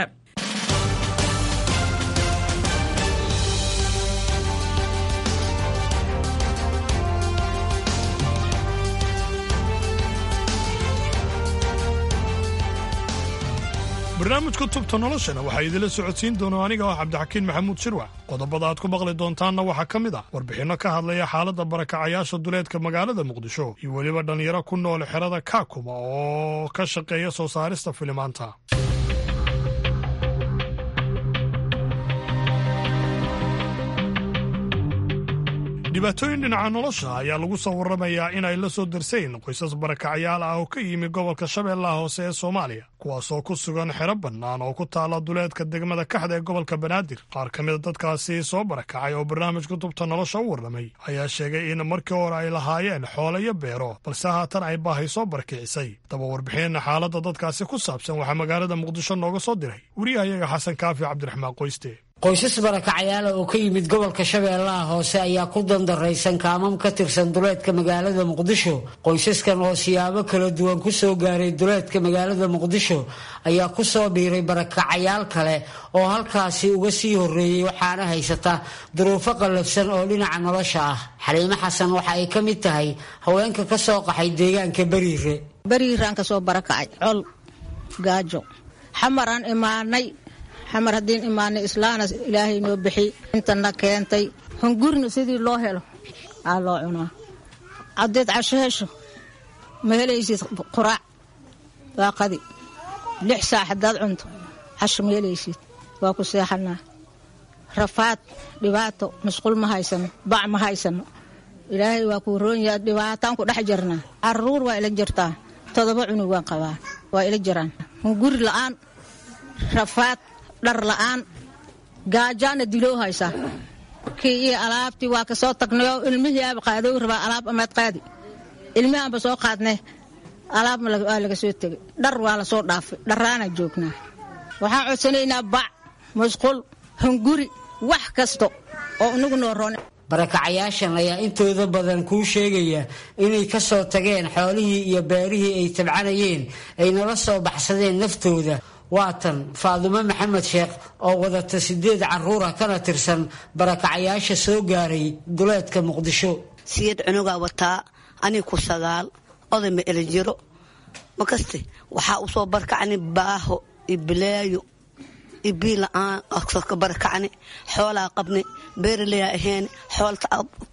barnaamijka tubta noloshana waxaa idinla socodsiin doona aniga oo cabdixakiin maxamuud shirwac qodobada aad ku maqli doontaanna waxaa ka mid ah warbixinno ka hadlaya xaaladda barakacayaasha duleedka magaalada muqdisho iyo weliba dhallinyaro ku nool xerada kaakuma oo ka shaqeeya soo saarista filimaanta dhibaatooyin dhinaca nolosha ayaa lagu soo warramayaa inay la soo darsayn qoysas barakacyaal ah oo ka yimi gobolka shabeellaha hoose ee soomaaliya kuwaasoo ku sugan xero bannaan oo ku taala duleedka degmada kaxda ee gobolka banaadir qaar ka mida dadkaasi soo barakacay oo barnaamijka tubta nolosha u warramay ayaa sheegay in markii hore ay lahaayeen xoolo iyo beero balse haatan ay baahay soo barakicisay daba warbixinna xaaladda dadkaasi ku saabsan waxaa magaalada muqdisho nooga soo diray wariyahayaga xasan kaafi cabdiraxmaan qoyste qoysas barakacayaala oo ka yimid gobolka shabeellaha hoose ayaa ku dandaraysan kaamam ka tirsan duleedka magaalada muqdisho qoysaskan oo siyaabo kala duwan ku soo gaaray duleedka magaalada muqdisho ayaa ku soo biiray barakacayaal kale oo halkaasi uga sii horreeyey waxaana haysata duruufo qallafsan oo dhinaca nolosha ah xaliimo xasan waxa ay ka mid tahay haweenka ka soo qaxay deegaanka beriire beriiraan ka soo barakacay col gaajo xamaraan imaanay xamar haddiin imaanay islaana ilaahay noo bixi intana keentay hungurna sidii loo helo aa loo cunaa haddeed casho hesho ma helaysid quraac waa qadi lix saac haddaad cunto casho ma helaysid waa ku seexanaa rafaad dhibaato masquul ma haysano bac ma haysano ilaahay waa kuu roonyaa dhibaataan ku dhex jirnaa caruur waa ila jirtaa todoba cunug waan qabaa waa ila jiraan hunguri la'aan rafaad dhar la'aan gaajaana diloo haysaa kii iyo alaabtii waa ka soo tagnayoo ilmihii aaba qaadow rabaa alaab amaad qaadi ilmihii aanba soo qaadnay alaab waa laga soo tegay dhar waa lasoo dhaafay dharraana joognaa waxaan codsanaynaa bac musqul hunguri wax kasta oo inagu noo roon barakacayaashan ayaa intooda badan kuu sheegaya inay ka soo tageen xoolihii iyo beerihii ay tabcanayeen ay nala soo baxsadeen naftooda waatan faadumo maxamed sheekh oo wadata sideed caruura kana tirsan barakacayaasha soo gaaray duleedka muqdisho siyad cunugaa wataa ani ku sagaal oday ma elin jiro makaste waxaa u soo barkacni baaho iyo bilaayo iyo bii la-aan ka barakacni xoolaa qabni beeraleyaa aheeni xoolta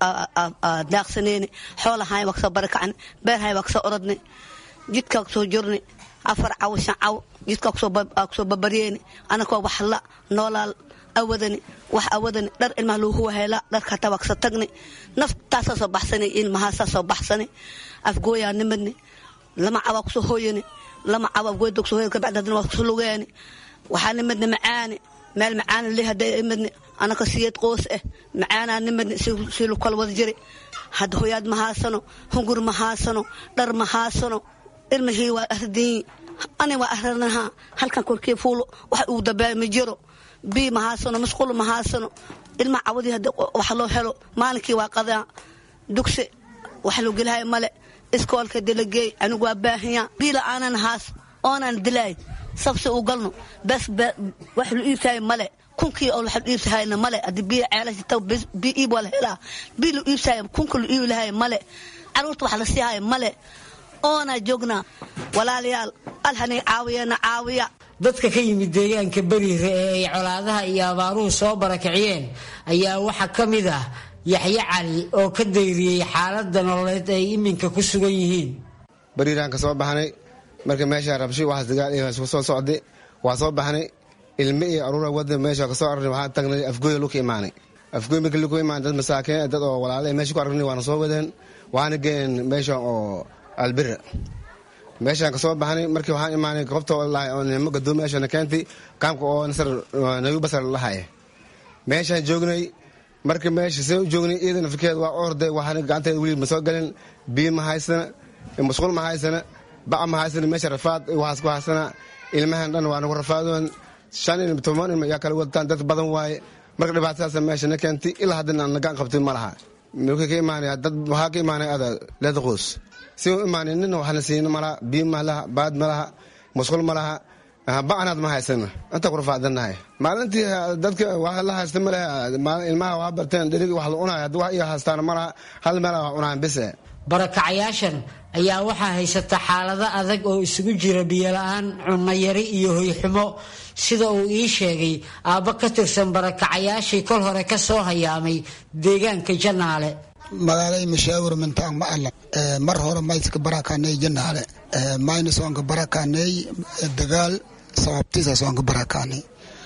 daaqsaneeni xoolahaay waa kasoo barakacni beerhaay waa kasoo orodni jidkaa kusoo jorni afar caw shan caw jidkaa kusoo babaryeeni anakoo waxla noolaal awadani wax awadani dhar ilmaha loogu waheela dharka hataa waa kasoo tagni naftaasaa soo baxsani ilmahaasaa soo baxsani afgooyaa nimadni lama cawaa kusoo hooyani lama caw afgooyada kusoo hooyani kabacdi hadana waa kusoo lugeeni waxaa nimadni macaani meel macaani le hadday imadni anaka siyeed qoos ah macaanaa nimadni si lu kala wada jiri hadda hoyaad ma haasano hungur ma haasano dhar ma haasano ilmihii waa ardiin ani waa aranaha halkan korkii fuulo wax uu dabaa ma jiro bii ma haasano masquul ma haasano ilma cawadii hadda wax loo helo maalinkii waa qadaa dugsi wax loo gelahay male iskoolka dalageey anigu waa baahiya bii la-aanan haas oonan dilaay sabsi u galno bes wax lu iibtahay male kunkii oo wax lu iibtahayna male hadii bii ceelashita bii iib waa la helaa bii lu iibtahay kunka lu iibi lahay male caruurta wax la siihay male oona joognaa walaalayaal alhani caawiyana caawiya dadka ka yimid deegaanka beriire ee ay colaadaha iyo abaaruhu soo barakiciyeen ayaa waxaa ka mid ah yaxye cali oo ka dayriyey xaaladda nololeed ay iminka ku sugan yihiin beriiraan ka soo baxnay marka meesha rabshi waxaas dagaal iyo isku soo socday waa soo baxnay ilme iyo aruura wada meesha kasoo arnay waxaan tagnay afgooya luka imaanay afgooy markii luka imaanay dad masaakiin dad oo walaala meesha ku aragnay waana soo wadeen waxaana geen meesha oo albira meeshaan kasoo baxnay markii waxaan imaanay goobta lahay oo nimo gadoomi meeshana keentay kaamka oo nasar nagu basar lahay meeshaan joognay marka meesha see u joognay iyadana fikirkeed waa orday waxaana gacanteeda weli ma soo galin biyo ma haysana masquul ma haysana baca ma haysana meesha rafaad waxaas ku haysana ilmahan dhan waa nagu rafaadoon shan ilm toban ilma yaa kala wadataan dad badan waaye marka dhibaatadaasa meesha na keentay ilaa haddana aan nagaan qabtin ma laha marka ka imaanaya dad waxaa ka imaanaya ada leeda qoos si u imaanay nina waxna siina malaha biyo ma laha baad ma laha masquul ma laha bacanaad ma haysana inta ku rafaadanahay maalintii dadka wax la haysta ma lehe ilmaha waa barteen dherigi wax la cunaya haddii wax iyo haystaan ma laha hal meel wax cunaan bise barakacayaashan ayaa waxaa haysata xaalado adag oo isugu jira biyola-aan cunayari iyo hoyxumo sida uu ii sheegay aabbo ka tirsan barakacayaashii kol hore ka soo hayaamay deegaanka janaale magaalay mashaawir mintaan ma alla mar hore mayska barakaaney janaale mayna soonka barakaaney dagaal sababtiisa soonka barakaaney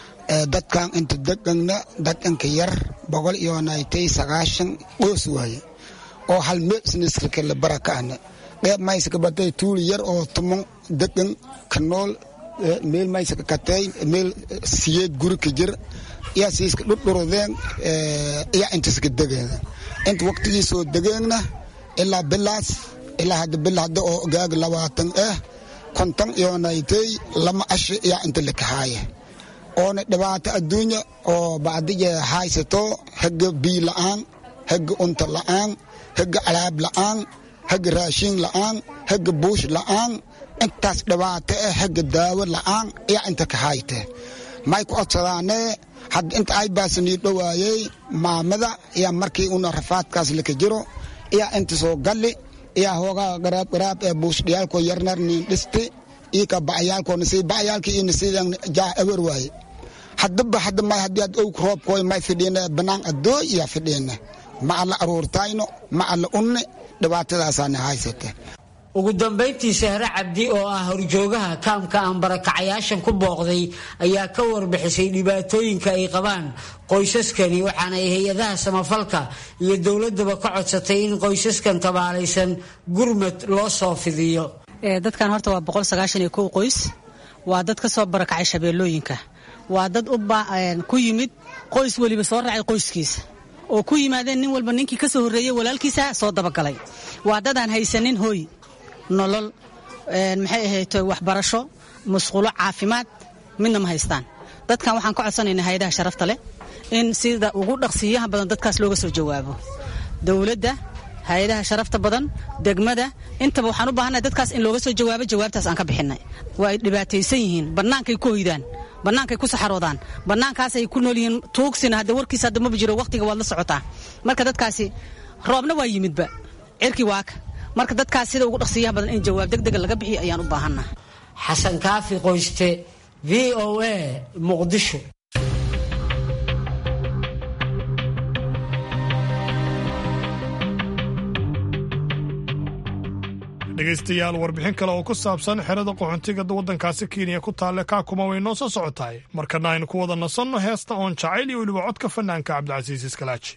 dadkan inta degangna dadanka yar boqol iyo naytay sagaashan qoos waaye oo hal meel siniskirka la barakaane dheeb mayska batay tuuli yar oo tumon degan ka nool meel mayska katay meel siyeed guri ka jir yaa siiska dhudhurudeen yaa intaska degeeda inta waqtigii soo degeegna ilaa bilaas ilaa hadda bil hadda oo gaag labaatan ah konton iyo naytay lama ashi yaa inta lakahaaya oona dhibaato adduunya oo bacdiya haysato haga bii la'aan haga unta la'aan haga alaab la'aan haga raashin la'aan haga buush la'aan intaas dhibaato ah haga daawo la'aan yaa inta ka hayte may ku codsadaanee hadda inta ay baasanii dhowaayey maamada yaa markii una rafaadkaas laka jiro yaa inta soo galli yaa hoogaa garaab garaab ee buushdhiyaalkoo yarnar niin dhisti ii ka bacayaalkoo nasii bacayaalkii ii nasiidan jaa ewer waaye haddaba hadda may haddii ad owg roobkooy may fidhiina banaan addooy yaa fidhiina ma alla aruurtayno ma alla unne dhibaatadaasaana haysate ugu dambayntii sahre cabdi oo ah horjoogaha kaamka aan barakacayaashan ku booqday ayaa ka warbixisay dhibaatooyinka ay qabaan qoysaskani waxaana ay hay-adaha samafalka iyo dowladaba ka codsatay in qoysaskan tabaalaysan gurmad loo soo fidiyo dadkan horta waa boqol sagaashan iyo kow qoys waa dad ka soo barakacay shabeellooyinka waa dad ku yimid qoys weliba soo raacay qoyskiisa oo ku yimaadeen nin walba ninkii ka soo horreeyey walaalkiisa soo dabagalay waa dadaan haysanin hooy nolol maxay ahayto waxbarasho musqulo caafimaad midna ma haystaan dadkan waxaan ka codsanaynaa hay-adaha sharafta leh in sida ugu dhaqsiiyaha badan dadkaas looga soo jawaabo dowladda hay-adaha sharafta badan degmada intaba waxaan u baahannahay dadkaas in looga soo jawaabo jawaabtaas aan ka bixinay waa ay dhibaataysan yihiin bannaankay ku hoydaan bannaankay ku saxaroodaan bannaankaasay ku nool yihiin tuugsina hadda warkiisa hadda maba jiro wakhtiga waad la socotaa marka dadkaasi roobna waa yimidba cirkii waaka marka dadkaas sida ugu dhaqsiiyaha badan in jawaab degdega laga bixiyo ayaan u baahannaha xasan kaafi qoyste v o a muqdisho dhegaystayaal warbixin kale oo ku saabsan xerada qaxoontiga waddankaasi kenya ku taalle kaakuma way noo soo socotahay markana aynu ku wada nasanno heesta oon jacayl iyo weliba codka fanaanka cabdicasiis iskalaaji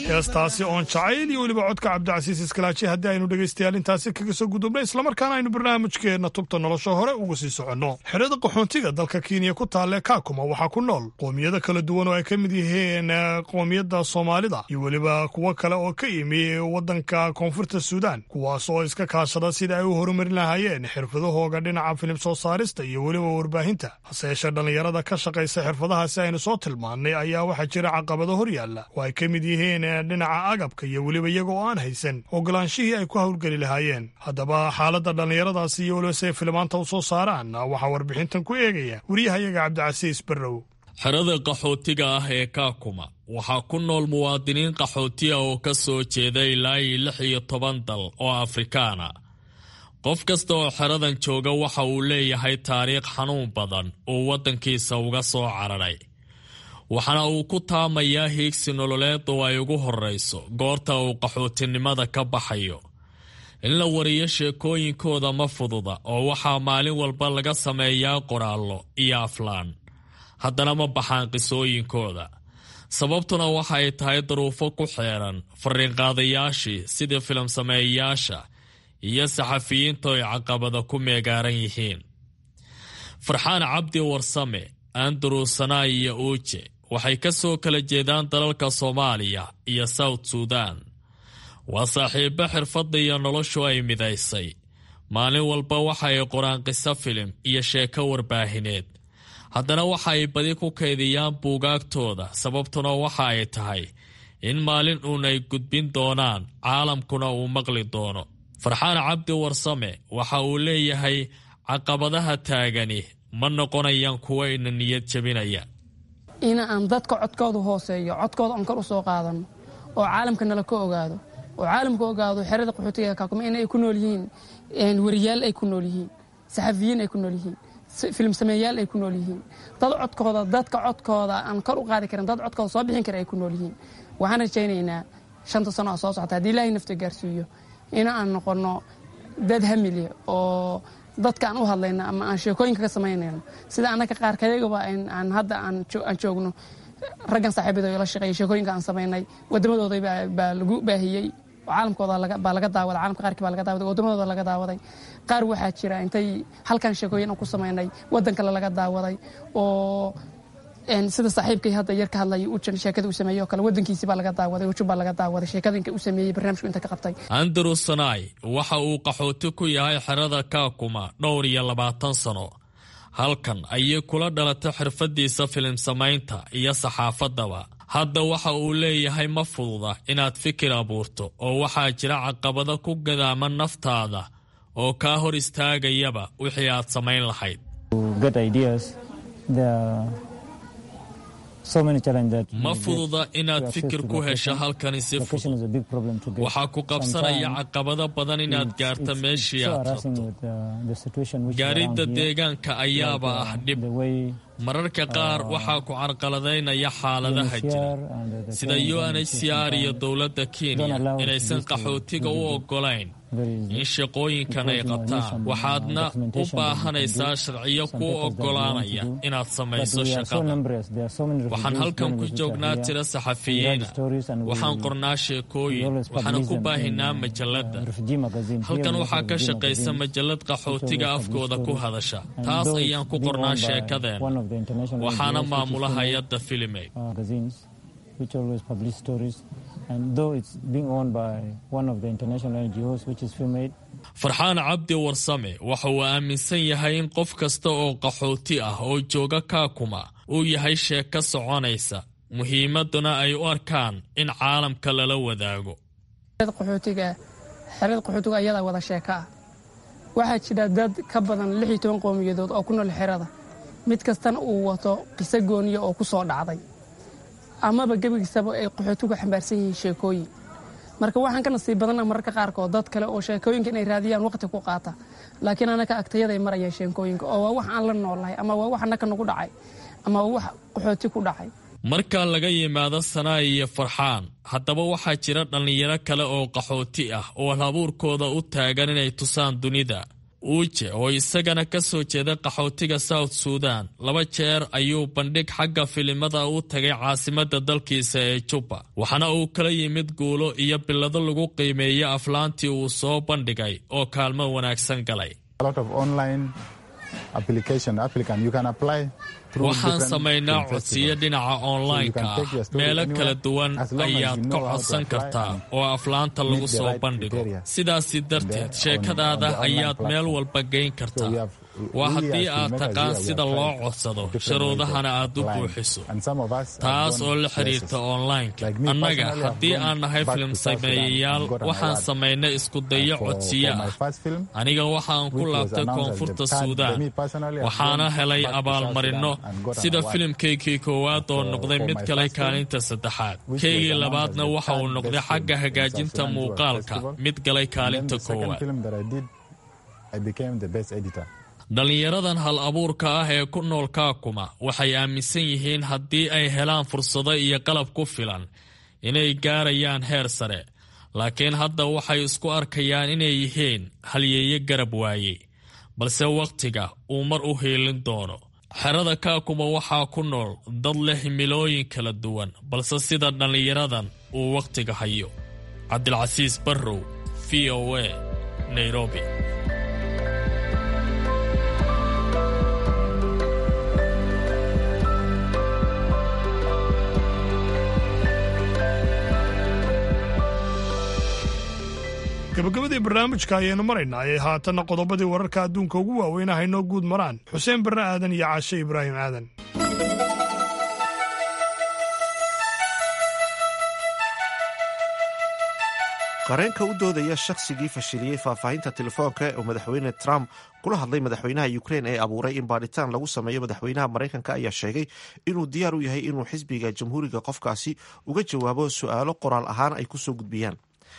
heestaasi oon jacayl iyo weliba codka cabdicasiis iskalaaji haddii aynu dhegaystayaal intaasi kaga soo gudubnay islamarkaana aynu barnaamijkeenna tubta nolosha hore uga sii soconno xerada qaxoontiga dalka kenya ku taalle kaakuma waxaa ku nool qoomiyado kala duwan oo ay ka mid yihiin qoomiyadda soomaalida iyo weliba kuwo kale oo ka yimi waddanka koonfurta suudaan kuwaas oo iska kaashada sida ay u horumarin lahaayeen xirfadahooga dhinaca filim soo saarista iyo weliba warbaahinta hase yeeshee dhallinyarada ka shaqaysa xirfadahaasi aynu soo tilmaannay ayaa waxaa jira caqabado hor yaalla oo ay ka mid yihiin dhinaca agabka iyo weliba iyaga oo aan haysan ogolaanshihii ay ku howlgeli lahaayeen haddaba xaaladda dhallinyaradaasi iyo weliba siay filimaanta u soo saaraan waxaa warbixintan ku eegaya wariyahayaga cabdicasiis barrow xerada qaxootiga ah ee kaakuma waxaa ku nool muwaadiniin qaxootiya oo ka soo jeeda ilaa iyo lix iyo toban dal oo afrikaana qof kasta oo xeradan jooga waxa uu leeyahay taariikh xanuun badan uu waddankiisa uga soo cararay waxaana uu ku taamayaa hiigsi nololeed oo ay ugu horrayso goorta uu qaxootinimada ka baxayo in la wariyo sheekooyinkooda ma fududa oo waxaa maalin walba laga sameeyaa qoraallo iyo aflaan haddana ma baxaan qisooyinkooda sababtuna waxa ay tahay daruufo ku xeeran fariinqaadayaashii sidii filim sameeyayaasha iyo saxafiyiinta ay caqabada ku meegaaran yihiin farxaan cabdi warsame andrew sanai iyo uuje waxay ka soo kala jeedaan dalalka soomaaliya iyo south suudan waa saaxiibo xirfadda iyo noloshu ay midaysay maalin walba waxa ay qoraan qiso filim iyo sheeko warbaahineed haddana waxa ay badi ku kaydiyaan buugaagtooda sababtuna waxa ay tahay in maalin uun ay gudbin doonaan caalamkuna uu maqli doono farxaan cabdi warsame waxa uu leeyahay caqabadaha taagani ma noqonayaan kuwa ina niyad jebinaya in aan dadka codkooda hooseeyo codkooda aan kor u soo qaadano oo caalamka nala ka ogaado oo caalamka ogaado xerada qaxootiga kaakuma in ay ku nool yihiin wariyaal ay ku nool yihiin saxafiyiin ay ku nool yihiin filim sameeyaal ay ku nool yihiin dad codkooda dadka codkooda aan kor u qaadi karin dad codkooda soo bixin kara ay ku nool yihiin waxaan rajaynaynaa shanta sano oo soo socota haddii ilaahay nafta gaarsiiyo in aan noqono dad hamilya oo dadka aan u hadlayno ama aan sheekooyinka ka samaynayno sida annaka qaarkayagaba aan hadda aan joogno raggan saaxiibada la shaqeeya sheekooyinka aan samaynay waddamadooda baa lagu baahiyey caalamkooda baa laga daawaday caalamka qaarkii baa laga daawaday waddamadooda laga daawaday qaar waxaa jira intay halkan sheekooyin aan ku samaynay waddan kale laga daawaday oo sida saaxiibkay hadda yar ka hadlaya ujan sheekada uu sameeyey oo kale waddankiisi baa laga daawaday ujun baa laga daawaday sheekadinka uu sameeyey barnaamijku inta ka qabtay andrew sanai waxa uu qaxooti ku yahay xerada kaakuma dhowr iyo labaatan sano halkan ayay kula dhalatay xirfadiisa filim samaynta iyo saxaafaddaba hadda waxa uu leeyahay ma fududa inaad fikir abuurto oo waxaa jira caqabado ku gadaama naftaada oo kaa hor istaagayaba wixii aad samayn lahayd ma fududa inaad fikir ku hesho halkani si fudud waxaa ku qabsanaya caqabado badan inaad gaarto meeshii aad rabto gaaridda deegaanka ayaaba ah dhib mararka qaar waxaa ku carqaladaynaya xaaladaha jira sida unhcr iyo dowladda kenya inaysan qaxootiga u oggolayn in shaqooyinkan ay qabtaan waxaadna u baahanaysaa sharciyo kuu oggolaanaya inaad samayso shaqada waxaan halkan ku joognaa tiro saxafiyiina waxaan qornaa sheekooyin waxaana ku baahinaa majalladda halkan waxaa ka shaqaysa majallad qaxootiga afkooda ku hadasha taas ayaan ku qornaa sheekadeen waxaana maamula hay-adda filimey farxaan cabdi warsame waxa uu aaminsan yahay in qof kasta oo qaxooti ah oo jooga kaakuma uu yahay sheeko soconaysa muhiimaduna ay u arkaan in caalamka lala wadaago xerada qaxootiga ayadaa wada sheeko ah waxaa jira dad ka badan lix iyo toban qowmiyadood oo ku nool xerada mid kastana uu wato qiso gooniya oo ku soo dhacday amaba gebigiisaba ay qaxootigu xambaarsan yihiin sheekooyin marka waxaan ka nasiib badana mararka qaarkood dad kale oo sheekooyinka inay raadiyaan waqti ku qaata laakiin anaka agtayaday marayaan sheekooyinka oo waa wax aan la noolnahay ama waa wax annaka nagu dhacay ama waa wax qaxooti ku dhacay marka laga yimaado sanaa iyo farxaan haddaba waxaa jira dhallinyaro kale oo qaxooti ah oo halabuurkooda u taagan inay tusaan dunida uuje oo isagana ka soo jeeda qaxootiga south suudan laba jeer ayuu bandhig xagga filimada u tagay caasimadda dalkiisa ee jubba waxaana uu kala yimid guulo iyo bilado lagu qiimeeyo aflaantii uu soo bandhigay oo kaalmo wanaagsan galay waxaan samaynaa codsiyo dhinaca onlineka ah meelo kala duwan ayaad ka codsan kartaa oo aflaanta lagu soo bandhigo sidaasi darteed sheekadaada ayaad meel walba geyn kartaa waa haddii aad taqaan sida loo codsado sharuudahana aad u buuxiso taas oo la xidhiirta onlineka annaga haddii aan nahay filim sameeyayaal waxaan samaynay iskudayo codsiyo ah aniga waxaan ku laabtay koonfurta suudaan waxaana helay abaalmarinno sida filimkaygii koowaad oo noqday mid kale kaalinta saddexaad kaygii labaadna waxa uu noqday xagga hagaajinta muuqaalka mid galay kaalinta koowaad dhallinyaradan hal abuurka ah ee ku nool kaakuma waxay aaminsan yihiin haddii ay helaan fursado iyo qalab ku filan inay gaarayaan heer sare laakiin hadda waxay isku arkayaan inay yihiin halyeeye garab waaye balse wakhtiga uu mar u hiilin doono xerada kaakuma waxaa ku nool dad leh himilooyin kala duwan balse sida dhallinyaradan uu wakhtiga hayo cabdilcasiis barrow v o a nairobi gabagabadii barnaamijka ayaynu maraynaa ee haatanna qodobadii wararka adduunka ugu waaweyn ah inoo guud maraan xuseen barre aadan iyo caashe ibraahim aadan qareenka u doodaya shaqsigii fashiliyey faahfaahinta telefoonka oo madaxweyne trump kula hadlay madaxweynaha ukrein ee abuuray in baadhitaan lagu sameeyo madaxweynaha maraykanka ayaa sheegay inuu diyaar u yahay inuu xisbiga jamhuuriga qofkaasi uga jawaabo su-aalo qoraal ahaan ay kusoo gudbiyaan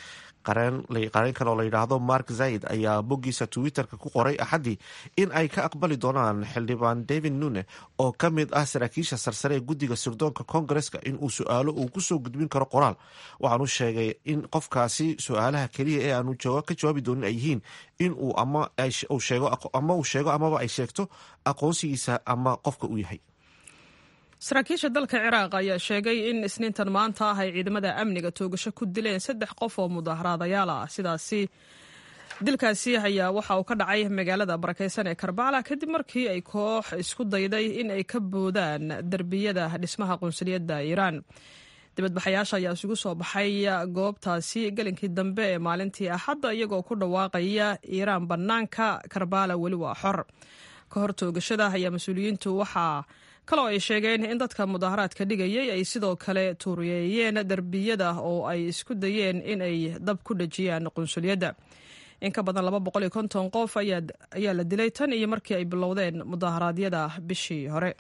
qareenkan oo la yidhaahdo mark zaid ayaa boggiisa twitter-ka ku qoray axaddii in ay ka aqbali doonaan xildhibaan david nune oo ka mid ah saraakiisha sarsare ee guddiga sirdoonka kongareska in uu su-aalo uu kusoo gudbin karo qoraal waxaanu sheegay in qofkaasi su-aalaha keliya ee aanu ka jawaabi doonin ay yihiin in uu ama uu sheego amaba ay sheegto aqoonsigiisa ama qofka uu yahay saraakiisha dalka ciraaq ayaa sheegay in isniintan maanta ah ay ciidamada amniga toogasho ku dileen saddex qof oo mudaaharaadayaal ah sidaasi dilkaasi ayaa waxa uu ka dhacay magaalada barakeysan ee karbala kadib markii ay koox isku dayday in ay ka boodaan derbiyada dhismaha qunsuliyadda iiraan dibadbaxayaasha ayaa isugu soo baxay goobtaasi gelinkii dambe ee maalintii axadda iyagoo ku dhawaaqaya iiraan bannaanka karbala weli waa xor ka hor toogashada ayaa mas-uuliyiintu waxaa kaloo ay sheegeen in dadka mudaaharaadka dhigayay ay sidoo kale tuuriyeeyeen derbiyada oo ay isku dayeen in ay dab ku dhejiyaan qunsuliyadda in ka badan laba boqol iyo konton qof ayaa la dilay tan iyo markii ay bilowdeen mudaharaadyada bishii hore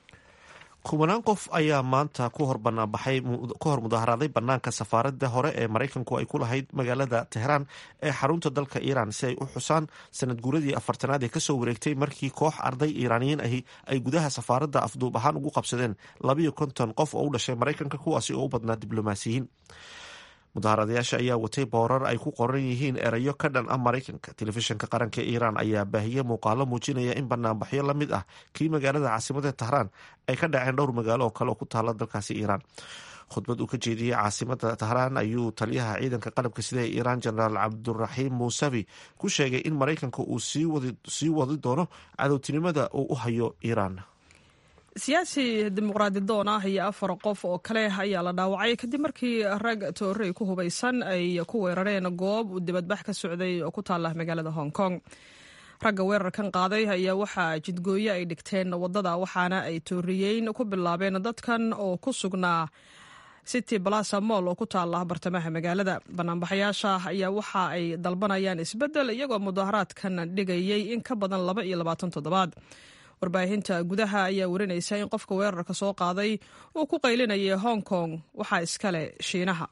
kubanaan qof ayaa maanta ku hor banaanbaxay ka hor mudaharaaday banaanka safaaradda hore ee maraykanku ay ku lahayd magaalada tehraan ee xarunta dalka iiraan si ay u xusaan sanad guuradii afartanaad ee kasoo wareegtay markii koox arday iiraaniyiin ahi ay gudaha safaaradda afduub ahaan ugu qabsadeen labayo konton qof oo u dhashay maraykanka kuwaasi oo u badnaa diblomaasiyiin mudaharadayaasha ayaa watay boorar ay ku qoran yihiin erayo ka dhan ah maraykanka telefishinka qaranka iiraan ayaa baahiyey muuqaalo muujinaya in banaanbaxyo la mid ah kii magaalada caasimada tahraan ay ka dhaceen dhowr magaalo oo kale oo ku taala dalkaasi iiraan khudbad uu ka jeediyey caasimada tahraan ayuu taliyaha ciidanka qalabka sida ee iiraan jenaraal cabduraxiim muusavi ku sheegay in maraykanka uu sii wadi doono cadowtinimada uu u hayo iiraan siyaasi dimuqraadi doon ah iyo afar qof oo kale ayaa la dhaawacay kadib markii rag toorey ku hubaysan ay ku weerareen goob uu dibadbax ka socday oo ku taala magaalada hong kong ragga weerarkan qaaday ayaa waxaa jidgooye ay dhigteen wadada waxaana ay tooriyeyn ku bilaabeen dadkan oo ku sugnaa city balasa moll oo ku taala bartamaha magaalada banaanbaxayaasha ayaa waxa ay dalbanayaan isbeddel iyagoo mudaharaadkan dhigayay in ka badan laba iyo labaatan toddobaad warbaahinta gudaha ayaa warinaysa in qofka weerarka soo qaaday uu ku qaylinayay hong kong waxaa iskale shiinaha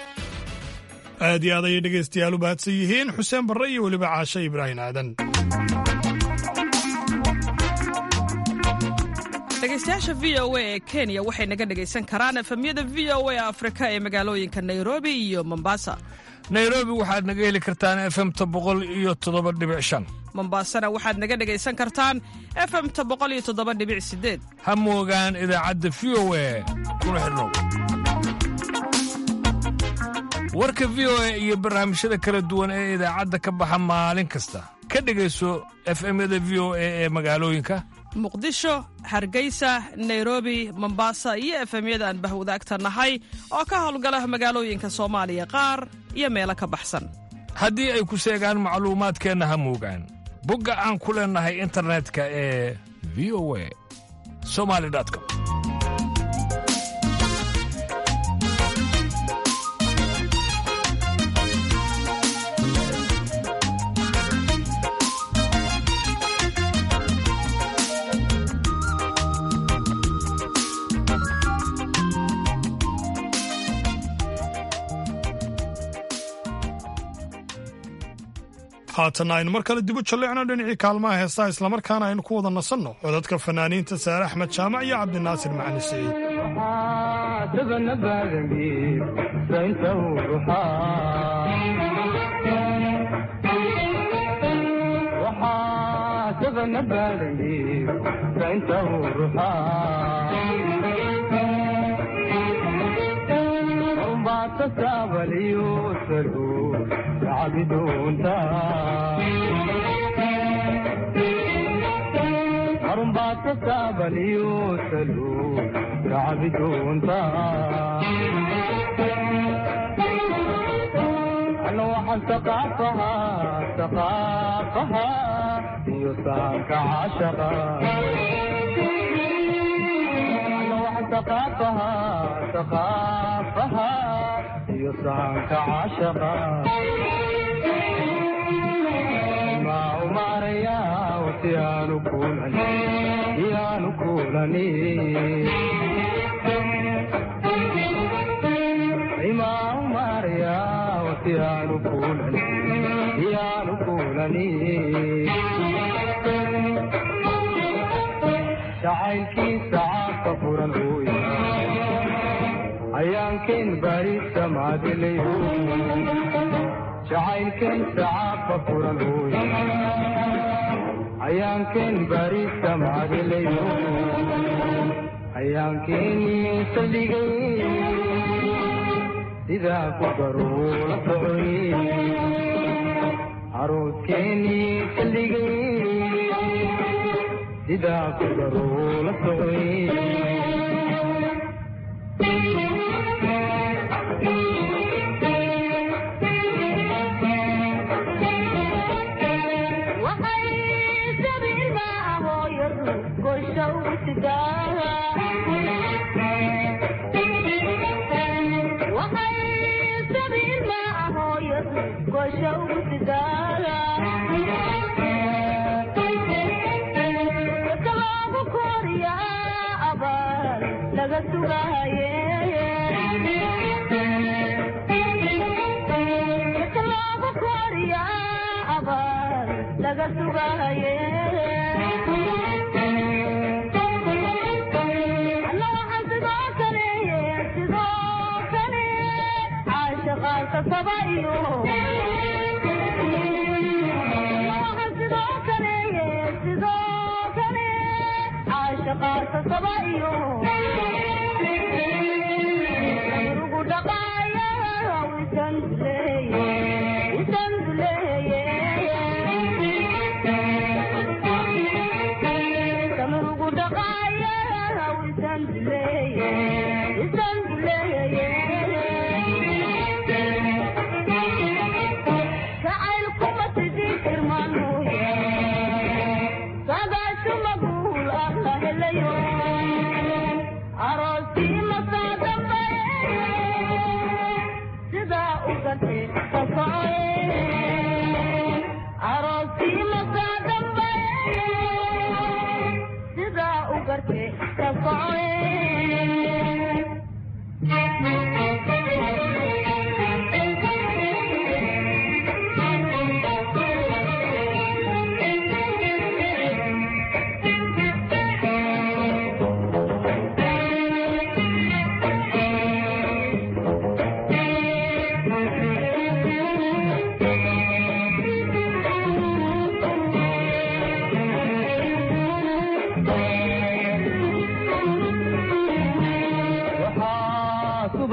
aad iyo aad ayay dhegaystayaal u mahadsan yihiin xuseen barre iyo weliba caashe ibraahim aadan dhegaystayaasha v o a ee kenya waxay naga dhegaysan karaan efemyada v o a afrika ee magaalooyinka nairobi iyo mombasa nairobi waxaad naga heli kartaan efemta boqol iyo toddoba dhibic shan mombasana waxaad naga dhegaysan kartaan efemta boqol iyo toddoba dhibic sideed ha moogaan idaacadda v o a kuna xidhnow warka v o a iyo barnaamijyada kala duwan ee idaacadda ka baxa maalin kasta ka dhegayso efemyada v o a ee magaalooyinka muqdisho hargeysa nairobi mombasa iyo efemyada aan bahwadaagta nahay oo ka howlgala magaalooyinka soomaaliya qaar iyo meelo ka baxsan haddii ay ku seegaan macluumaadkeenna ha moogaan bogga aan ku leennahay internetka ee v o a somali com haatanna aynu mar kale dibu jalleecno dhinacii kaalmaha heesaha islamarkaana aynu ku wada nasanno codadka fanaaniinta saare axmed jaamac iyo cabdinaasir macali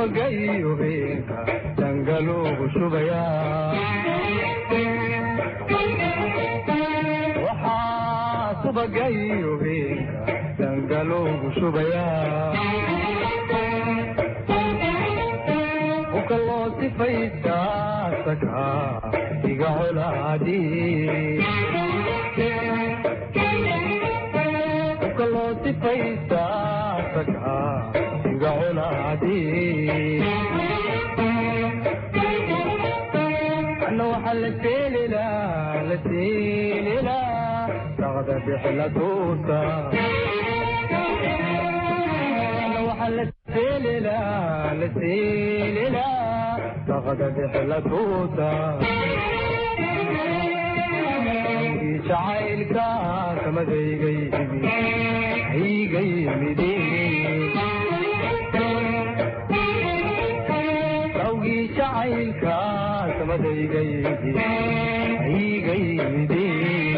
subagayo beenka dangaloogu shubayaa waxaa subagayo beenka dangaloogu shubayaa ukaloo sifaysaa sakaa iga colaadi ukaloo sifaysaa sakaa iga colaadi anna waxaa la seelilaa la seelilaa saqda bixla tuuta anna waxaa la seelilaa la seelilaa saqda bixla tuuta jacaylka kamadaygayimi aygayimidi awgii jacaylka kamadaygayimi aygayimidi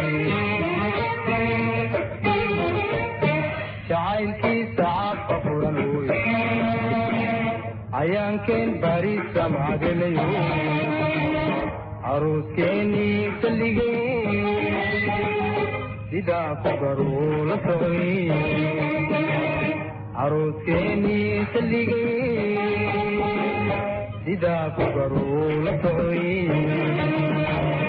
jacaylkiisa cabka furan wey ayaankeen bariisa macdelayo caruuskeenii salligee sidaa ku garuu la socday caruuskeenii salligee sidaa ku garuu la socday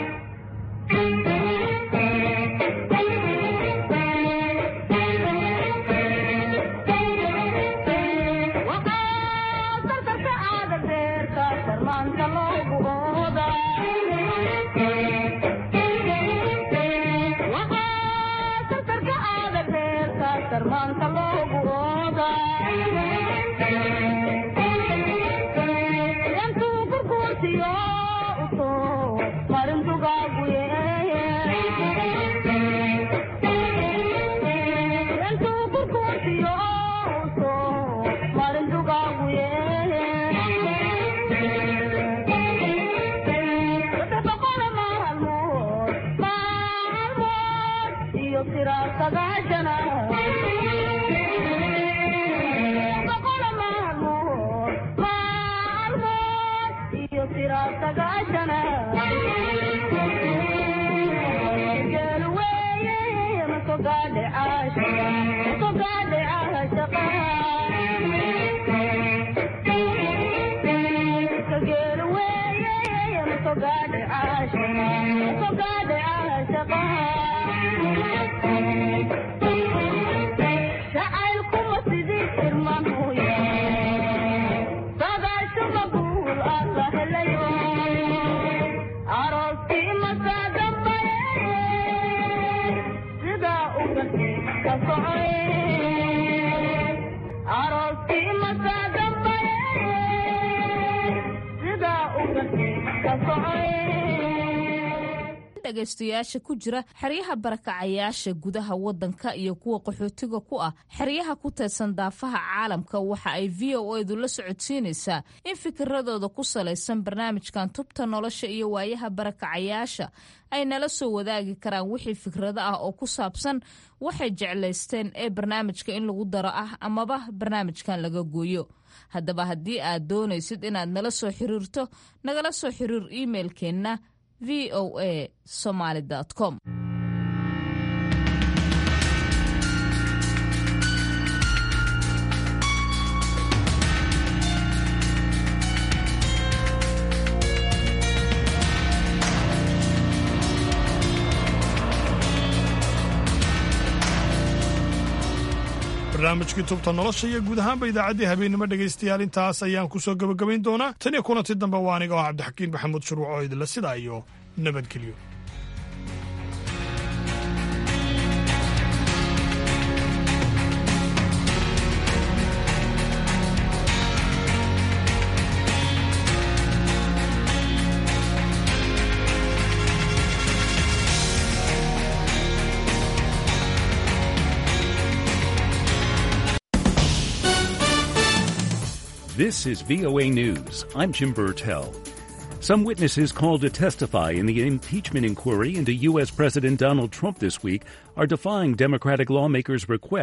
dhegaystayaasha ku jira xeryaha barakacayaasha gudaha wadanka iyo kuwa qaxootiga ku ah xeryaha ku teedsan daafaha caalamka waxa ay v o edu la socodsiinaysaa in fikiradooda ku salaysan barnaamijkan tubta nolosha iyo waayaha barakacayaasha ay nala soo wadaagi karaan wixii fikrado ah oo ku saabsan waxay jeclaysteen ee barnaamijka in lagu daro ah amaba barnaamijkan laga gooyo haddaba haddii aad doonaysid inaad nala soo xiriirto nagala soo xiriir imailkeenna v o a somaly com barnaamijkii tubta nolosha iyo guud ahaanba idaacaddii habeennimo dhegaystayaal intaas ayaan ku soo gebagabayn doonaa tan iyo kulanti dambe waa aniga oo cabdixakiin maxamuud shuruuc oo idinla sidaa iyo nabadgelyo This is VOA News. I'm Jim Burtell. Some witnesses called to testify in the impeachment inquiry into U.S. President Donald Trump this week are defying Democratic lawmakers' request